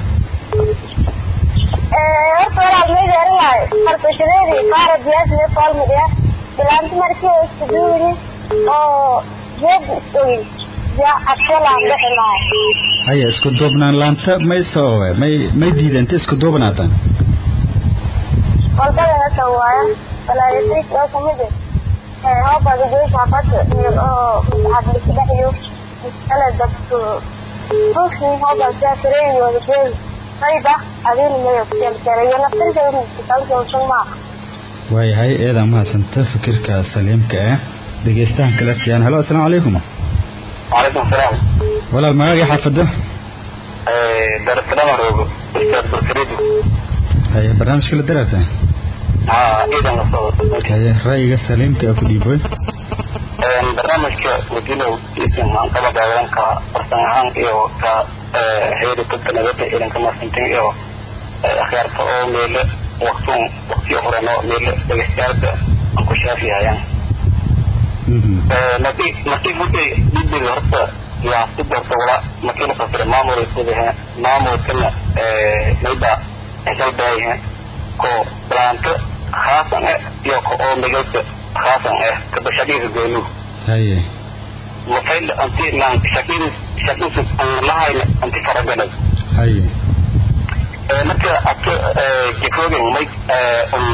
S8: horta walaal ma gaari lahay horta shideedii qaara diyaas mee foolmadiya bilaanti markii oo isku duwini oo jeed isogin yaa adkelaan dhexi lahay
S3: haya isku duubnaan laanta may sababe may may diidanta isku duubnaataan
S8: walbadana sawaaya walaayasayk oo kumide hoobaga jeesha hafata meel oo masaxad misdhexyo miskale dabto ruuxii hooba jaafireeyi wada jeedi sayda adiina mayo kujelkeleyo naftirkeeda miskitalkeusan maa
S3: waayahay eedaa mahadsanta fikirka saliimka ah dhegeystahan kala siyaan halo asalaamu calaykum
S9: وعليكم السلام
S3: walaal magaaga xaafada
S9: درس لما روغو استاذ بركريدو
S3: haya barnaamijka la daraarta
S9: ها ايضا نصوت
S3: haya ra'yiga saliimka ah ku dhiiboy
S9: barnaamijka wadilow isin aan kaba daawan ka farsan ahaan iyo ka heeri dadka nabadda idanka masintin iyo akhyaarta oo meele waqtun waqtiyo horeno meele dhegeystayaasha aan ku shaafihayaan markii markii hudday dhibiri horta yaa si doorta wala markii la fasira maamul kudahe maamulkana mayba xisal baayahe ko balaanto khaasan eh iyo ko oo magaalka khaasan eh ka bashadiisa goonu
S3: haye
S9: mafayl anti lan shakil shakil an lahayna anti faragalay
S3: haye
S9: marka ato jikoogan may um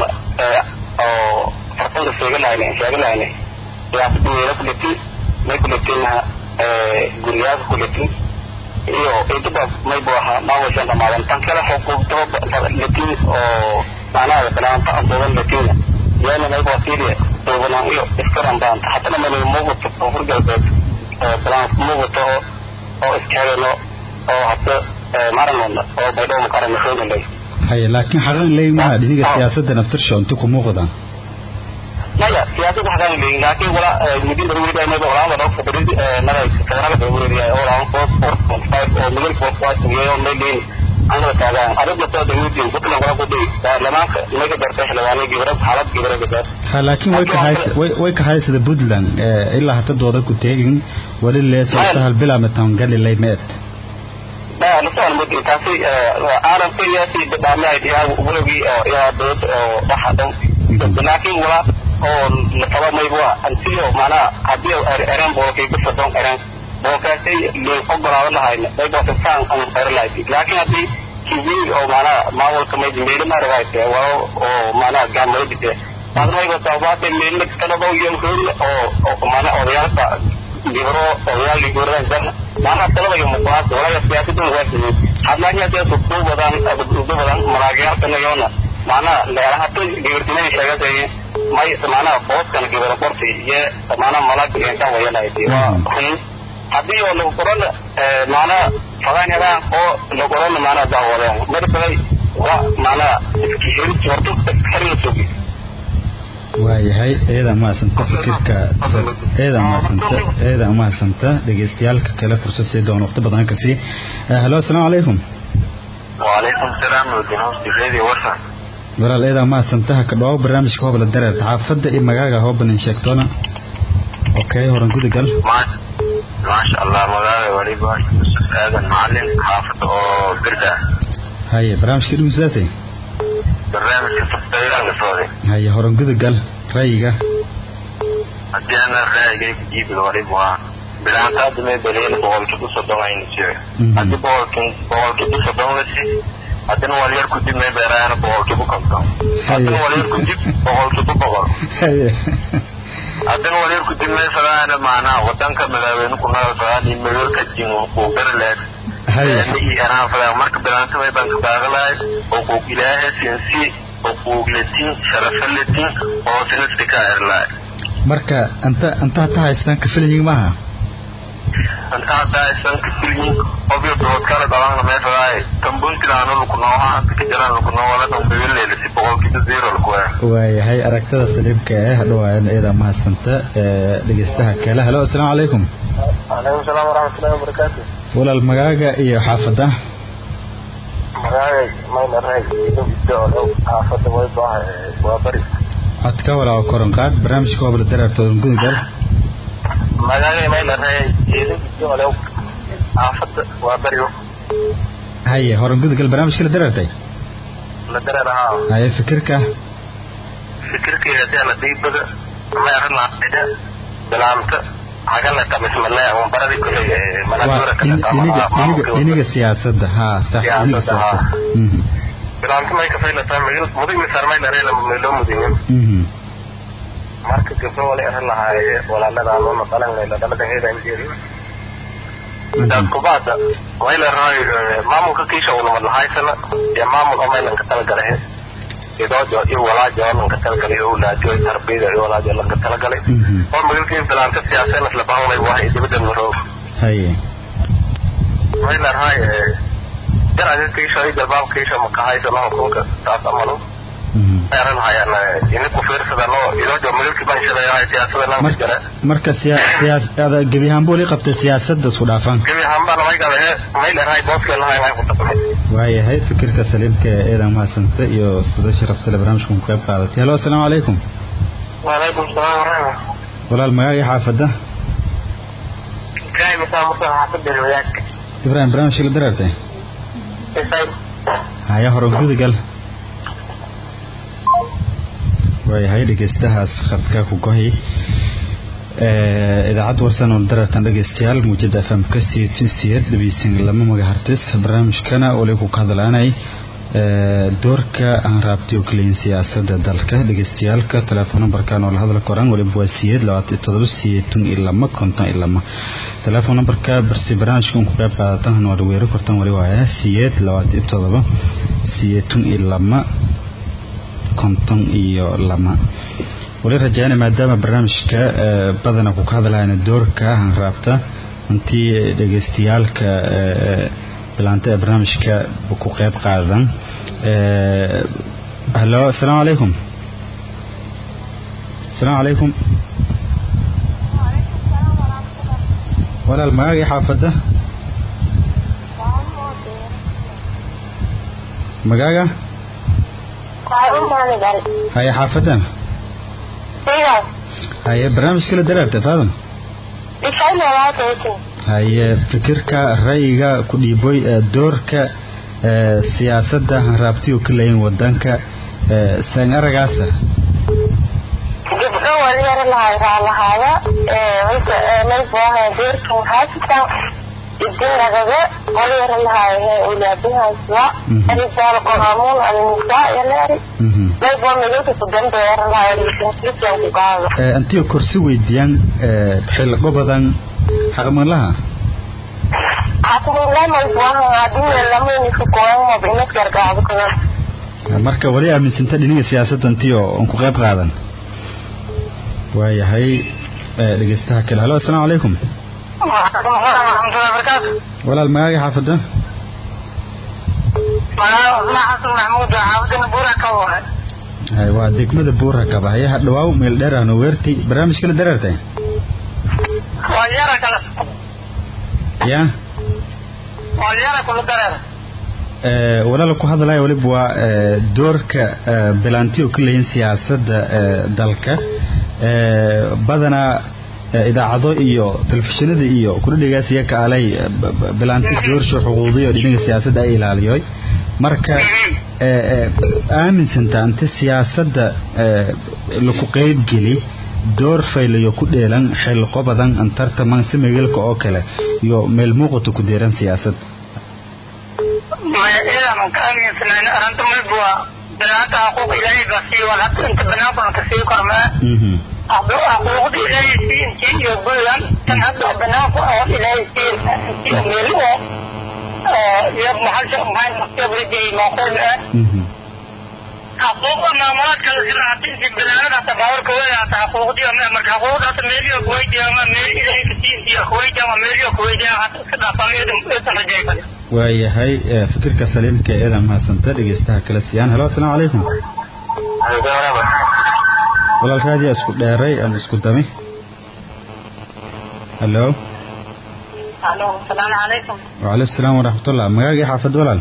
S9: oo farqada sheegalayna sheegalayna yaa meelo kuleti may kuletina guryaha kuleti iyo intuba may bu ahaa maawashan dhamaadan tan kale xuquuqdaba latin oo macnaha banaanta antoodan latina yaana may bua syria duubanaan iyo iskaran baanta hatana mani muuqato koonfur galbeed balaan muuqato oo iskahegano oo hata maranona oo baydhabo makaran maxoogalay
S3: haye laakiin xaqan leeyi maha dhiniga siyaasadda naftirsha inta ku muuqdaan
S9: maya siyaasadda xaqan leeyin laakiin wala midin dawladda mayba walaala dhoo fadrid naday kabarada dawladda oo walaala four four point five oo middle four point iyo may leeyin anaga taagaan arrinta soo dawladda buntland wala ku dhigi baarlamaanka inaga dartay xildhibaanay gibra xaalad gibra gadaa
S3: ha laakiin way ka hays way way ka haysada puntland ilaa hata dooda ku teegin wali leesoo sahal bilaamatan galilay meed
S9: لسان مدي تاسي عالم في ياسي دبامي يا ولوغي يا دود waxa dhan laakiin wala oo la qaba may waa antiyo mana hadii eran boolkay ku soo eran boolkaasay le ogolaado lahayna ay baa saan aan qar lahayd laakiin hadii kibir oo mana maawalka may meelo ma rawaayte waa oo mana gaamay bite hadii ay baa tawaate meelo kala baa iyo oo oo mana odayaalka libro odayaal ligoran dan mana talaba iyo muqaas wala siyaasadda waa sidii hadlaanya dee soo badan abu badan maraagayaalka yoona mana leerahato gibirtinay sheegatay may mana booskan gibir qorti iyo mana malag iyo ka wayalayd waa hadii oo lagu qoran mana fadaan oo lagu qoran mana daawadeen markay waa mana iskihirin jorto xirin sugi
S3: waayahay eeda mahadsanta fikirka eeda mahadsanta eeda mahadsanta dhegeystayaalka kale fursad sii doon waqti badan ka sii halo asalaamu calaykum
S9: وعليكم السلام ودينوس بغيري وصل
S3: walaal eedaa mahadsanta ha ka dhawo barnaamijka hobla dareer xaafadda iyo magaaga hoobanin sheegtoona okay horan gudagal
S9: ما ما شاء الله مغاوي وليبا يوسف آدم معلم حافظ أو بردا
S3: haye barnaamijka dhugsaasay
S9: برنامج كفتاير على صوري
S3: haye horan gudagal ra'yiga
S9: haddii ana raayigay ku jiibi waliba bilaantaada may baleyn boqolkii ku soddon aynu jire haddii boqolkii boqolkii ku soddon lasi haddana walyar ku dib may beeraana boqolkii ku konton haddana walyar ku dib boqolkii ku boqol
S3: haye
S9: haddana walyar ku dib may fadaana maanaa wadanka madaaweyne ku nool fadaan iyo madoolka jin uu gari leed
S3: haye
S9: iyo anaa fadaa marka bilaanta may baan ka baaqalahay xuquuq ilaahay sinsi xuquuq letin sharafa letin oo sinasti ka erlaay
S3: marka anta anta hata haystaan kafilhiin maaha
S9: anta haddaa isan ka filyin obyo dood kala dhalan may fadaay tambuntilaano lukunooha anta ka jiraan lukunoola dambawileyla si boqolkiiba zero lakuwaa
S3: waayahay aragtada saliibka eh hadhawaayan eedaa mahadsanta dhegeystaha kale halo asalaamu calaykum
S9: calaykum salaam waraxmatullahi wabarakaatu
S3: walaal magaaga iyo xaafadda
S9: magacay mayna raay idowidoo xaafadda waybaha waa bari
S3: codka walaawa koran qaad barnaamijka hobla dareertoodan gudagal
S9: magaalada maylaray jeedinkiole xaafada waa baryo
S3: haye horan gudagal barnaamijka la dareertay
S9: la dareer ahaa
S3: haye fikirka
S9: fikirkeeda deena diibada meeranaida bilaamta hagala tamismale baradi kuley manasuura
S3: dhiniga siyaasadda ha sax dhiniga siyaasadda
S9: bilaamta may kafaylataa mudig misaar maylarela loo mudinin marka gabdho wala eran lahaaye walaaladaanuna dhalanlayla dhalada heedanjeeri daad kubaada waylaraayo maamulka kiisha unamad lahaysana iyo maamul oo maylanka talagalahe idoojo iyo walaajo oo lanka talagalay owlaajo tarbiyada iyo walaajo lanka talagalay oo magalkii bilaanta siyaaseen isla bahanlay wahay dibadda maroob
S3: haye
S9: waylaraaye jar aga kiisha iyo jalbaab kiisha makahaysano hukunka taas amalo eran hayaan ini ku fiirsadano idoojo magalkii banshadeeyahay siyaasada lanka jare
S3: marka siyaasada gebi ahaan buu li qabtay siyaasadda isku dhaafan
S9: gebi ahaanbana may gabe maylaraaye booskee lahayn ay ku taqmay
S3: waayahay fikirka saliimka ee eedan mahadsanta iyo sida sharaftale barnaamijkan ku qayb qaadatay halo asalaamu calaykum
S9: waalaykum salaam waraxma
S3: walaal magaaga xaafadda
S9: ibrahim isaa musa xaafada wadaadka
S3: ibrahim barnaamijka la dareertay haya horan gudagal waayahay dhegeystahaas khadka ku gohi idaacad warsan oo dareertan dhegeystayaal muujada fm ka sii tusiyeed dhegeysan lama magahartis barnaamijkana wali ku hadlaanay doorka aan raabtay oo kaleyin siyaasada dalka dhegeystayaalka telefoon numberkan oo la hadla koraan waliba waa siyeed labaatan todoba siyeetun iyo lama konton iyo lama telefoon numberka barsi barnaamijka un ku qayb qaadatan waad weero kortan wali waaya siyeed labaatan todoba siyeetun iyo lama konton iyo lama wali rajaana maadaama barnaamijka badana ku ka hadlayna doorka aan raabta intii dhegeystayaalka bilaanta ee barnaamijka ku qayb qaadan halo asalaamu calaykum asalaamu calaykum walaal magaagii xaafadda magaaga haye xaafadda haye barnaamijka la daraarta faadam haye fikirka ra'yiga ku dhiiboy doorka siyaasadda hanraabtiyo ka leeyin wadanka saan aragaasa
S8: gabdho wali yara lahay raalahaada maybuaha doorka maxaasitan idinagaga wali yara lahay ulaadinhayswa arisaal qaamuun alnisaa yaleeri maybua midinka kudambe yara lahay lisinkisanku gaada
S3: antiyo korsi weydiiyaan xilqo badan xaqmanlaha marka wali aaminsanta dhiniga siyaasadda intii oo aan ku qayb qaadan waayahay dhegeystaha kale halo asalaamu calaykum walaal magaaga xaafadda hay waa degmada buura kaba hayaha dhawaaw meel dheer ahno weertay barnaamijka la dareertay ya walaala ku hadlaya waliba waa doorka bilaantiyo ka leeyin siyaasadda dalka badanaa idaacado iyo telefishinada iyo kudhadhigaas iyo kaalay bilaanti doorsha xuquuqdiyo dhinaga siyaasadda ay ilaaliyoy marka aaminsantaa inta siyaasadda laku qeybgeli door faylayo ku dheelan xilqo badan antartaman si megelka oo kale iyo meel muuqato ku deeran siyaasad
S10: banaanta xuquuq ilaahay baa sii wal hadda inta banaanku ka sii kormaa xuquuqda ilaahay sii intii iyo bulan tan hadda banaanku oo ilaahay sii meel oo iyo maxalsha maxay maqtabrijay maqul ah xuquuqda maamulaadka la siraata intii banaanada hata baawarka weya hata xuquuqdii marka xuquuqda hata meeliyo kuweydiya ama meel ilaahay ka sii intii kuweydiya ama meeliyo kuweydiya hata iska dhaafaan eedan rajay kale
S3: waayahay fikirka saliimka eeda mahadsanta dhegeystaha kala siiyaan halo asalaamu calaykum walaal raadiya isku dheeray ama isku dami halo
S10: alo asalaamu calaykum
S3: wacalay asalaam waraxmatullah magaagii xaafad walaal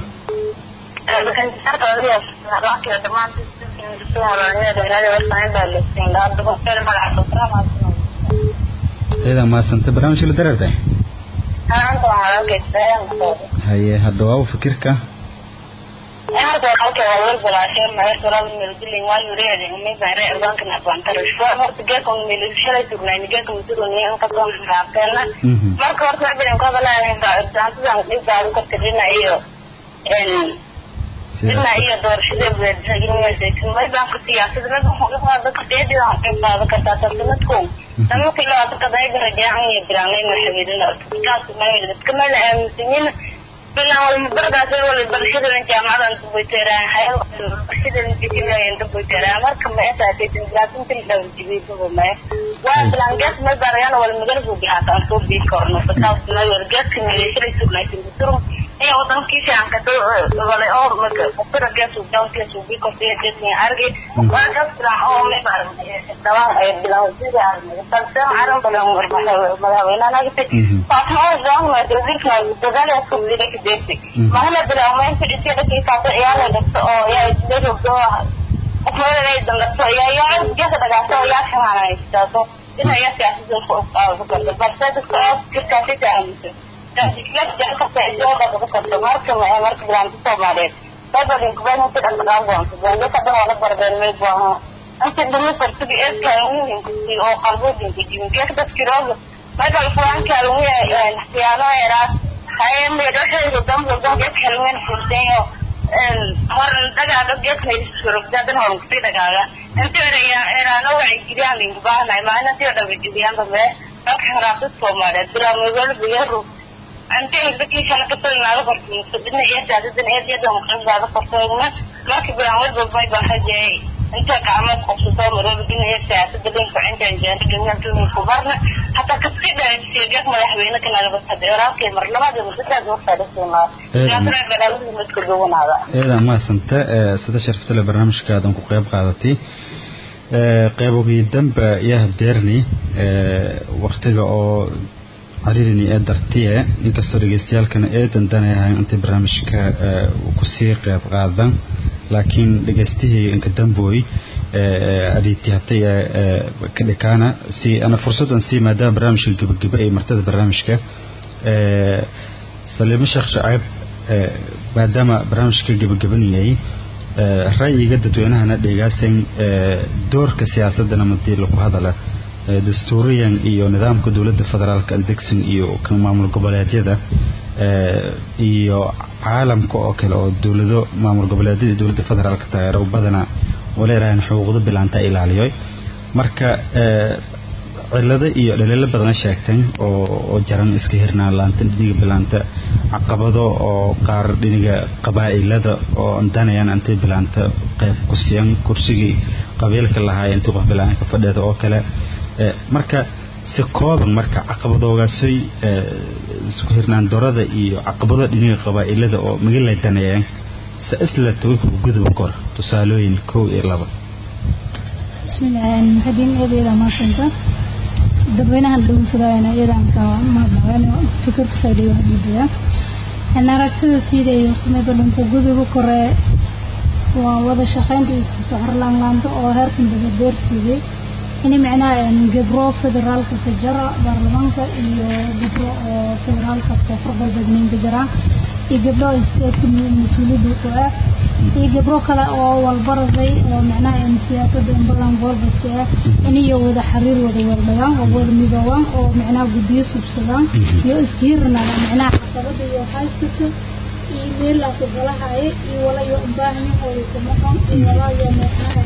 S3: ciidan mahadsanta barnaamijka la dareerta
S8: Anta waxaan arkaysaa
S3: haye hadhawaawo fikirka
S8: Anta halka waa wal balaashay maga sural meel dilin waa yureede umay baare erbanka na bantara shwa horta geeka meel shalay tugnay geeka muddo ni an ka soo raaqeena marka horta ma bilan ka balaa daantadan dhibaato ka tirina iyo en dina iyo doorashada weerarada may baan ku siyaasadda mid wuxuu dadka deedeeda aan qayb qaadan kartaa tartamadku tamo kilo aad ka dayga rajaan iyo bilaanay maxameedina kaas ma dadka ma la aaminsan bilaan wal bardaas wal barashada jaamacadan ku bayteeraan hay'ad barashada intiilayeen ku bayteeraan marka ma inta ay tin laakin tin dhaw jibiido ma waa bilaan gas ma barayaan wal magal ku bixatan soo bii korno taas ma wal gas ka meeshay sugnaysan durum iyo wadankiisa aan ka doo wala oo marka qofka gas uu down gas uu bii kortay dadni argi waa gas bilaan oo ma bar dawaan ay bilaan sida balse aran balan madaxweynaha nagtay faatimo doon ma dadka dadaal ay ku diray deegtay mahana bilaawmeen fidhisay dadkii kaasa ciyaala dhigto oo yaa isleeyo doo qofmada ay dangato yaa yaa geesa dhagaato yaa xamaanaysto ina yaa siyaasadda ku qaado karto balse dadka oo jirkaasi taamusan dadka dadka isoo dadka karto marka ma marka bilaanta Soomaaliyeed sababin kubadda inta dhaqaaqan kubadda ka dhan wala barbeen may baahan inta dhumi fartiga ee kaalmuhin ku oo qalboodin ku jirin geesa dadkii rooga magal fulan kaalmuhin ee xiyaano era hay meedhaxeedu dambe dambe kalmeen furtayo hor dagaaga geedka surugdadan hor ku dagaaga inta eraya eraano waxay jiraan in baahnay maana tii dhaw jiriyaan dambe dadka raafid Soomaaliyeed bilaa magaalo biyaru anta dadkii kala ka talnaado qortay sidina iyo saadadan ee jeeda muqaddada qortayna markii bilaa walba bay baahaday inta gacmo qabsato marada dinaya siyaasadda dhanka inta injeer ganacsiga ku barna hatta ka sida sheegay madaxweyne kana laga taageeraadkay marlamada muddada oo fadhiisana yaasra badalada mid ku gowanada
S3: eeda ma santa sida sharafta le barnaamijkaadan ku qayb qaadatay qaybogii dambe yaa deerni waqtiga oo cariirini ee dartiye inkastoo dhegeystayaalkana ee dandanayahay intay barnaamijka kusii qayb qaadan laakiin dhegeystihii inka dambooy adhiitihatay ka dhikaana si ana fursadan sii maadaama barnaamijka gebageba ay martada barnaamijka saliimo sheekh shacaab maadaama barnaamijka gebagabanayay ra'yiga dadweynahana dhegaasan doorka siyaasadana madii lagu hadala dastuuriyan iyo nidaamka dowladda federaalka aldegsin iyo kan maamul goboleedyada iyo caalamka oo kale oo dowlado maamul goboleedyada dowladda federaalka taageero badana waleerahan xuquuqda bilaanta ilaaliyo marka cilado iyo dhaliilo badana sheegteen oo jaran iska hirnaan laanta dhiniga bilaanta caqabado oo qaar dhiniga qabaa'ilada oo danayaan intay bilaanta qayb ku siiyan kursigii qabiilka lahaa intii qof bilaanka fadheeda oo kale marka si kooban marka caqabadoogaasay isku hirnaan dorada iyo caqabado dhiniga qabaa'ilada oo magalay daneeyeen se isla tawixu gudub kor tusaalooyin kow iyo laba
S4: bismillaahi maxadiin eedeeda maasanta dadweynahan dhageysadayana iidaanka mahadnaqeen fikirka faa'iideeyo hadhiidaya in aragtida siida iyo sameyda dhunta guduba kore waa wada shaqeynta iyo isku soxorlaanlaanta oo heerkan dabadeersiiyey ini macnaha gabro federaalka ka jara baarlamaanka iyo gabro oo federaalka koonfur galbeedneynka jara iyo gabdho isteedka mas-uuliyadda ku ah iyo gabro kale oo walbaraday oo macnaha siyaasada inbadan goolbaska ah iniyo wada xiriir wada wardhagaan oo wada midoobaan oo macnaha guddiyo subsadaan iyo iskiirnada macnaha caqabada iyo haysata iyo meelaasi galahaya iyo walayo ubaahanyo oo isamaqan iyo walayo macnaha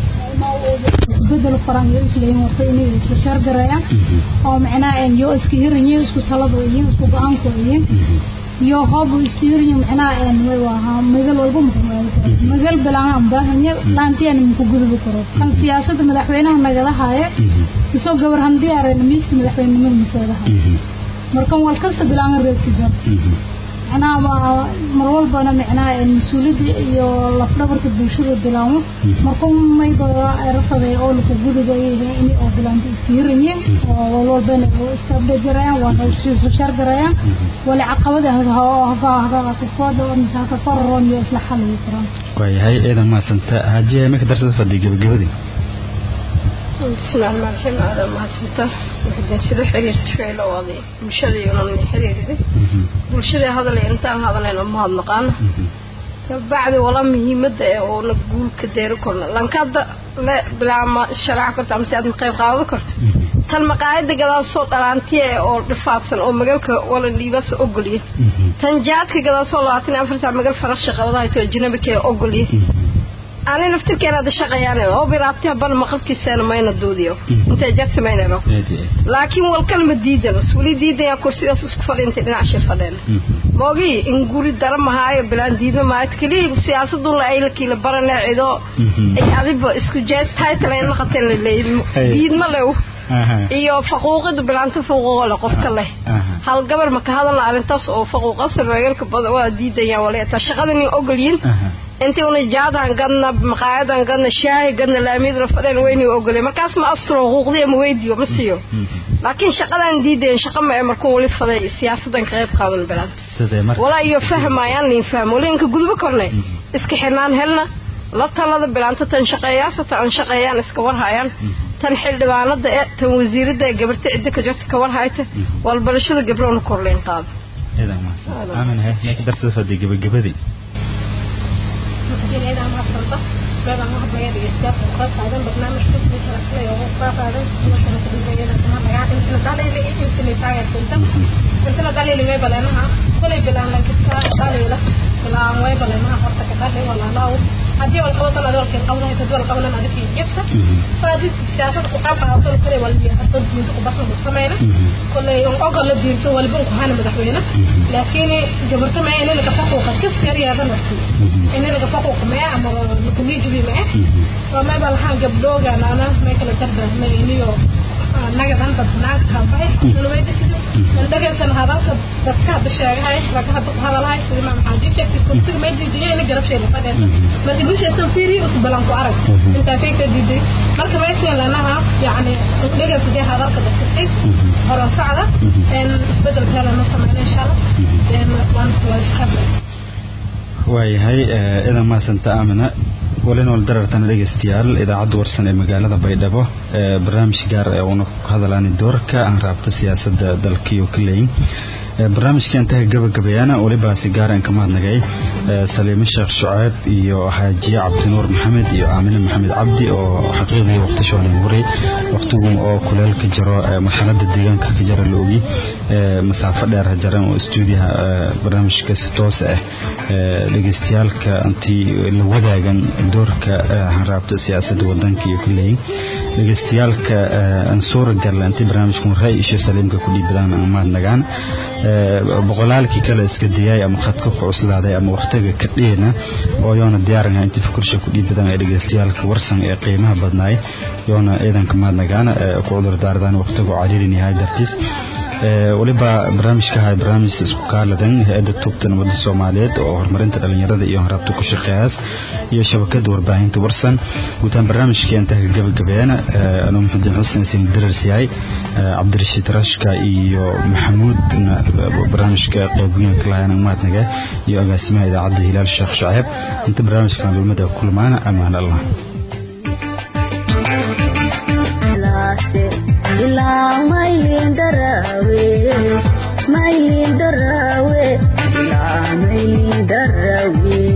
S4: bedel qoran iyo isleeyin warta inay isku shargarayaan oo macnaha yo iska hiranyiin isku talado iyo isku go-aanko iyo iyo hoob isku hiranyi macnaha way wahaa magal walba muxuu magal bilaan baahanya laantiyan muku gudubi karo kan siyaasada madaxweynaha nagala haaye isoo gabar handii areen miiska madaxweynenimada maseedaha markan wal kasta bilaan reebki jar macnaha mar walbana macnaha mas-uuliyadda iyo lafdhabarka bulshada bilaamo markuu mayba rafaday oo laku guduba in oo bilaanta iska hiranye oo walwalbana iska bejerayaan waana isku shaargarayaan wali caqabada hagakakooda haka kororon iyo isla xaliyi karaan
S3: waayahay ciidan maasanta hajiya imika darsada fadhiya gebagabadii
S5: bismillahi rahmaan raxiim aada mahadsantaa waxdeen sida xiriirta ficil oo aday bulshada iyo nolol xiriirida bulshada hadalay intaan hadalayn oo mahadnaqaana kabacdi wala muhiimada ee oona guulka deeri korna lankada le bilaama sharaac karta amase aad qayb qaado karto tan maqaayada gadaasoo dhalaantiya ee oo dhifaadsan oo magalka wala dhiibasa ogolya tan jaadka gadaasoo labaatan iyo afarta magal farasha qabadahay to ajnabika ee ogolya ani naftirkeena ada shaqayaan oo biraabtiha ban maqalkiisana mayna duudiyo intay jagta mayna ro laakiin wal kalma diidano wali diidaya kursigaas isku fadhiintay dhinac shir fadheena moogi in guri dara mahaayo bilaan diidma maayo keliya siyaasadun la aylakiila barane cido ay adiba isku jeed title ay naqateen la leeyahay diidma lew iyo faquuqida bilaanta faquuqo leh qofka leh hal gabar ma ka hadalna arrintaas oo faquuqa sarweelka badan waa diidayaan waleeta shaqadan ogolyiin intii una jaadan gadna maqaayadan gadna shaahi gadna laamiyada fadheen weyni ogolay markaas ma astro xuquuqdii ma weydiyo ma siiyo laakiin shaqadan diideen shaqa ma markuu wali faday siyaasadan ka qayb qaadan bilaanta walaa iyo fahmayaan liin fahmo linka gudbo kornay iska xirnaan helna la talada bilaanta tan shaqeeyaasa tan shaqeeyaan iska warhayaan tan xildhibaanada ee tan wasiirada ee gabarta cidda ka jirta ka warhayta walbarashada gabroona korleen qaado
S3: aamin he ka darsada fadhi gabagabadii
S6: إذا ما صرت بابا ما هو بيد يستاف وقف هذا برنامج كل شيء شرح لي وقف هذا مثلا تبي بينا كمان بقى أنت قال لي أنت اللي تعرف أنت أنت قال لي ما بلا أنا كل بلا أنا كنت قال لي لا بلا ما بلا أنا حرت قال لي ولا لا هذه والقوة أنا دول كن قونا يتدول قونا أنا في جبت فهذه السياسة وقف هذا كل واللي حتى من تقبض من السماء كل يوم أقل الدين في واللي بنك هانا مدحوينا لكن جبرت معي إني لك فوق كيف سريع هذا نفسي إني لك فوق ما أمر كل جبي معه وما بالحان قبلوجا أنا ما كلا تبدأ ما إنيو naga dan dadnaag kabay nulweydisida dhagaysan hadalka dadka hadda sheegahay laga hadda hadalahay sida ma maxaa jirta kursiga may diidiyo ina garabsheeda fadheen marka bulshada fiiri usoo balan ku arag inta kay ka diiday marka may seen lanaha yani dhagaysan hadalka dadka hore socda in isbedel kale ma sameeyna insha Allah in waan soo shaqada
S3: waayahay idan maasanta aamina walinool darartana dhegeystayaal idaacadda warsan ee magaalada baydhabo barnaamij gaar ee uuna ku hadalaani doorka aan raabta siyaasadda dalkiyo kaleyn barnaamijkan taga gabagabeeyana weliba si gaar aan ka mahadnagay saliime sheekh shucayb iyo xaajiye cabdinuur maxamed iyo aamine maxamed cabdi oo xaqiiqdii waqti shoolin waray waqtigu oo kuleel ka jiro marxalada deegaanka ka jira la ogi masaafo dheer jaran oo stuudiyaha barnaamijka si toos ah dhegeystayaalka intii la wadaagan doorka hanraabta siyaasadda wadanka iyo kuleeyin dhegeystayaalka aan suura garla intii barnaamijkan ray isho saliimka ku dhiibadaan aan mahadnagaan boqolaalkii kale iska dayay ama khadka ku cuslaaday ama waqtiga ka dheena oo yoona diyaarinha intii fukursha ku dhiibadaan ee dhegeystayaalka warsan ee qiimaha badnaay yoona ciidanka mahadnagaana ku cudur daardaan waqtigu cariirin yahay dartiis waliba barnaamijka ahay barnaamij isku kaaladan hay-adda tubta nabadda soomaaliyeed oo horumarinta dhalinyarada iyo haraabta ku shaqeeyaas iyo shabakada warbaahinta warsan guutaan barnaamijka intaa ka gabagabeeyana anuu maxamed xuseen sin daras yahay cabdirashiid rashka iyo maxamuudna barnaamijka qeyboyinka lahayn mahadnaga iyo agaasimaha idaacadda hilaal sheekh shaceeb inta barnaamijkan dulmada kulmaana amaan allah
S7: ilaa maylin darawe maylin darawe ilaa maylin darawe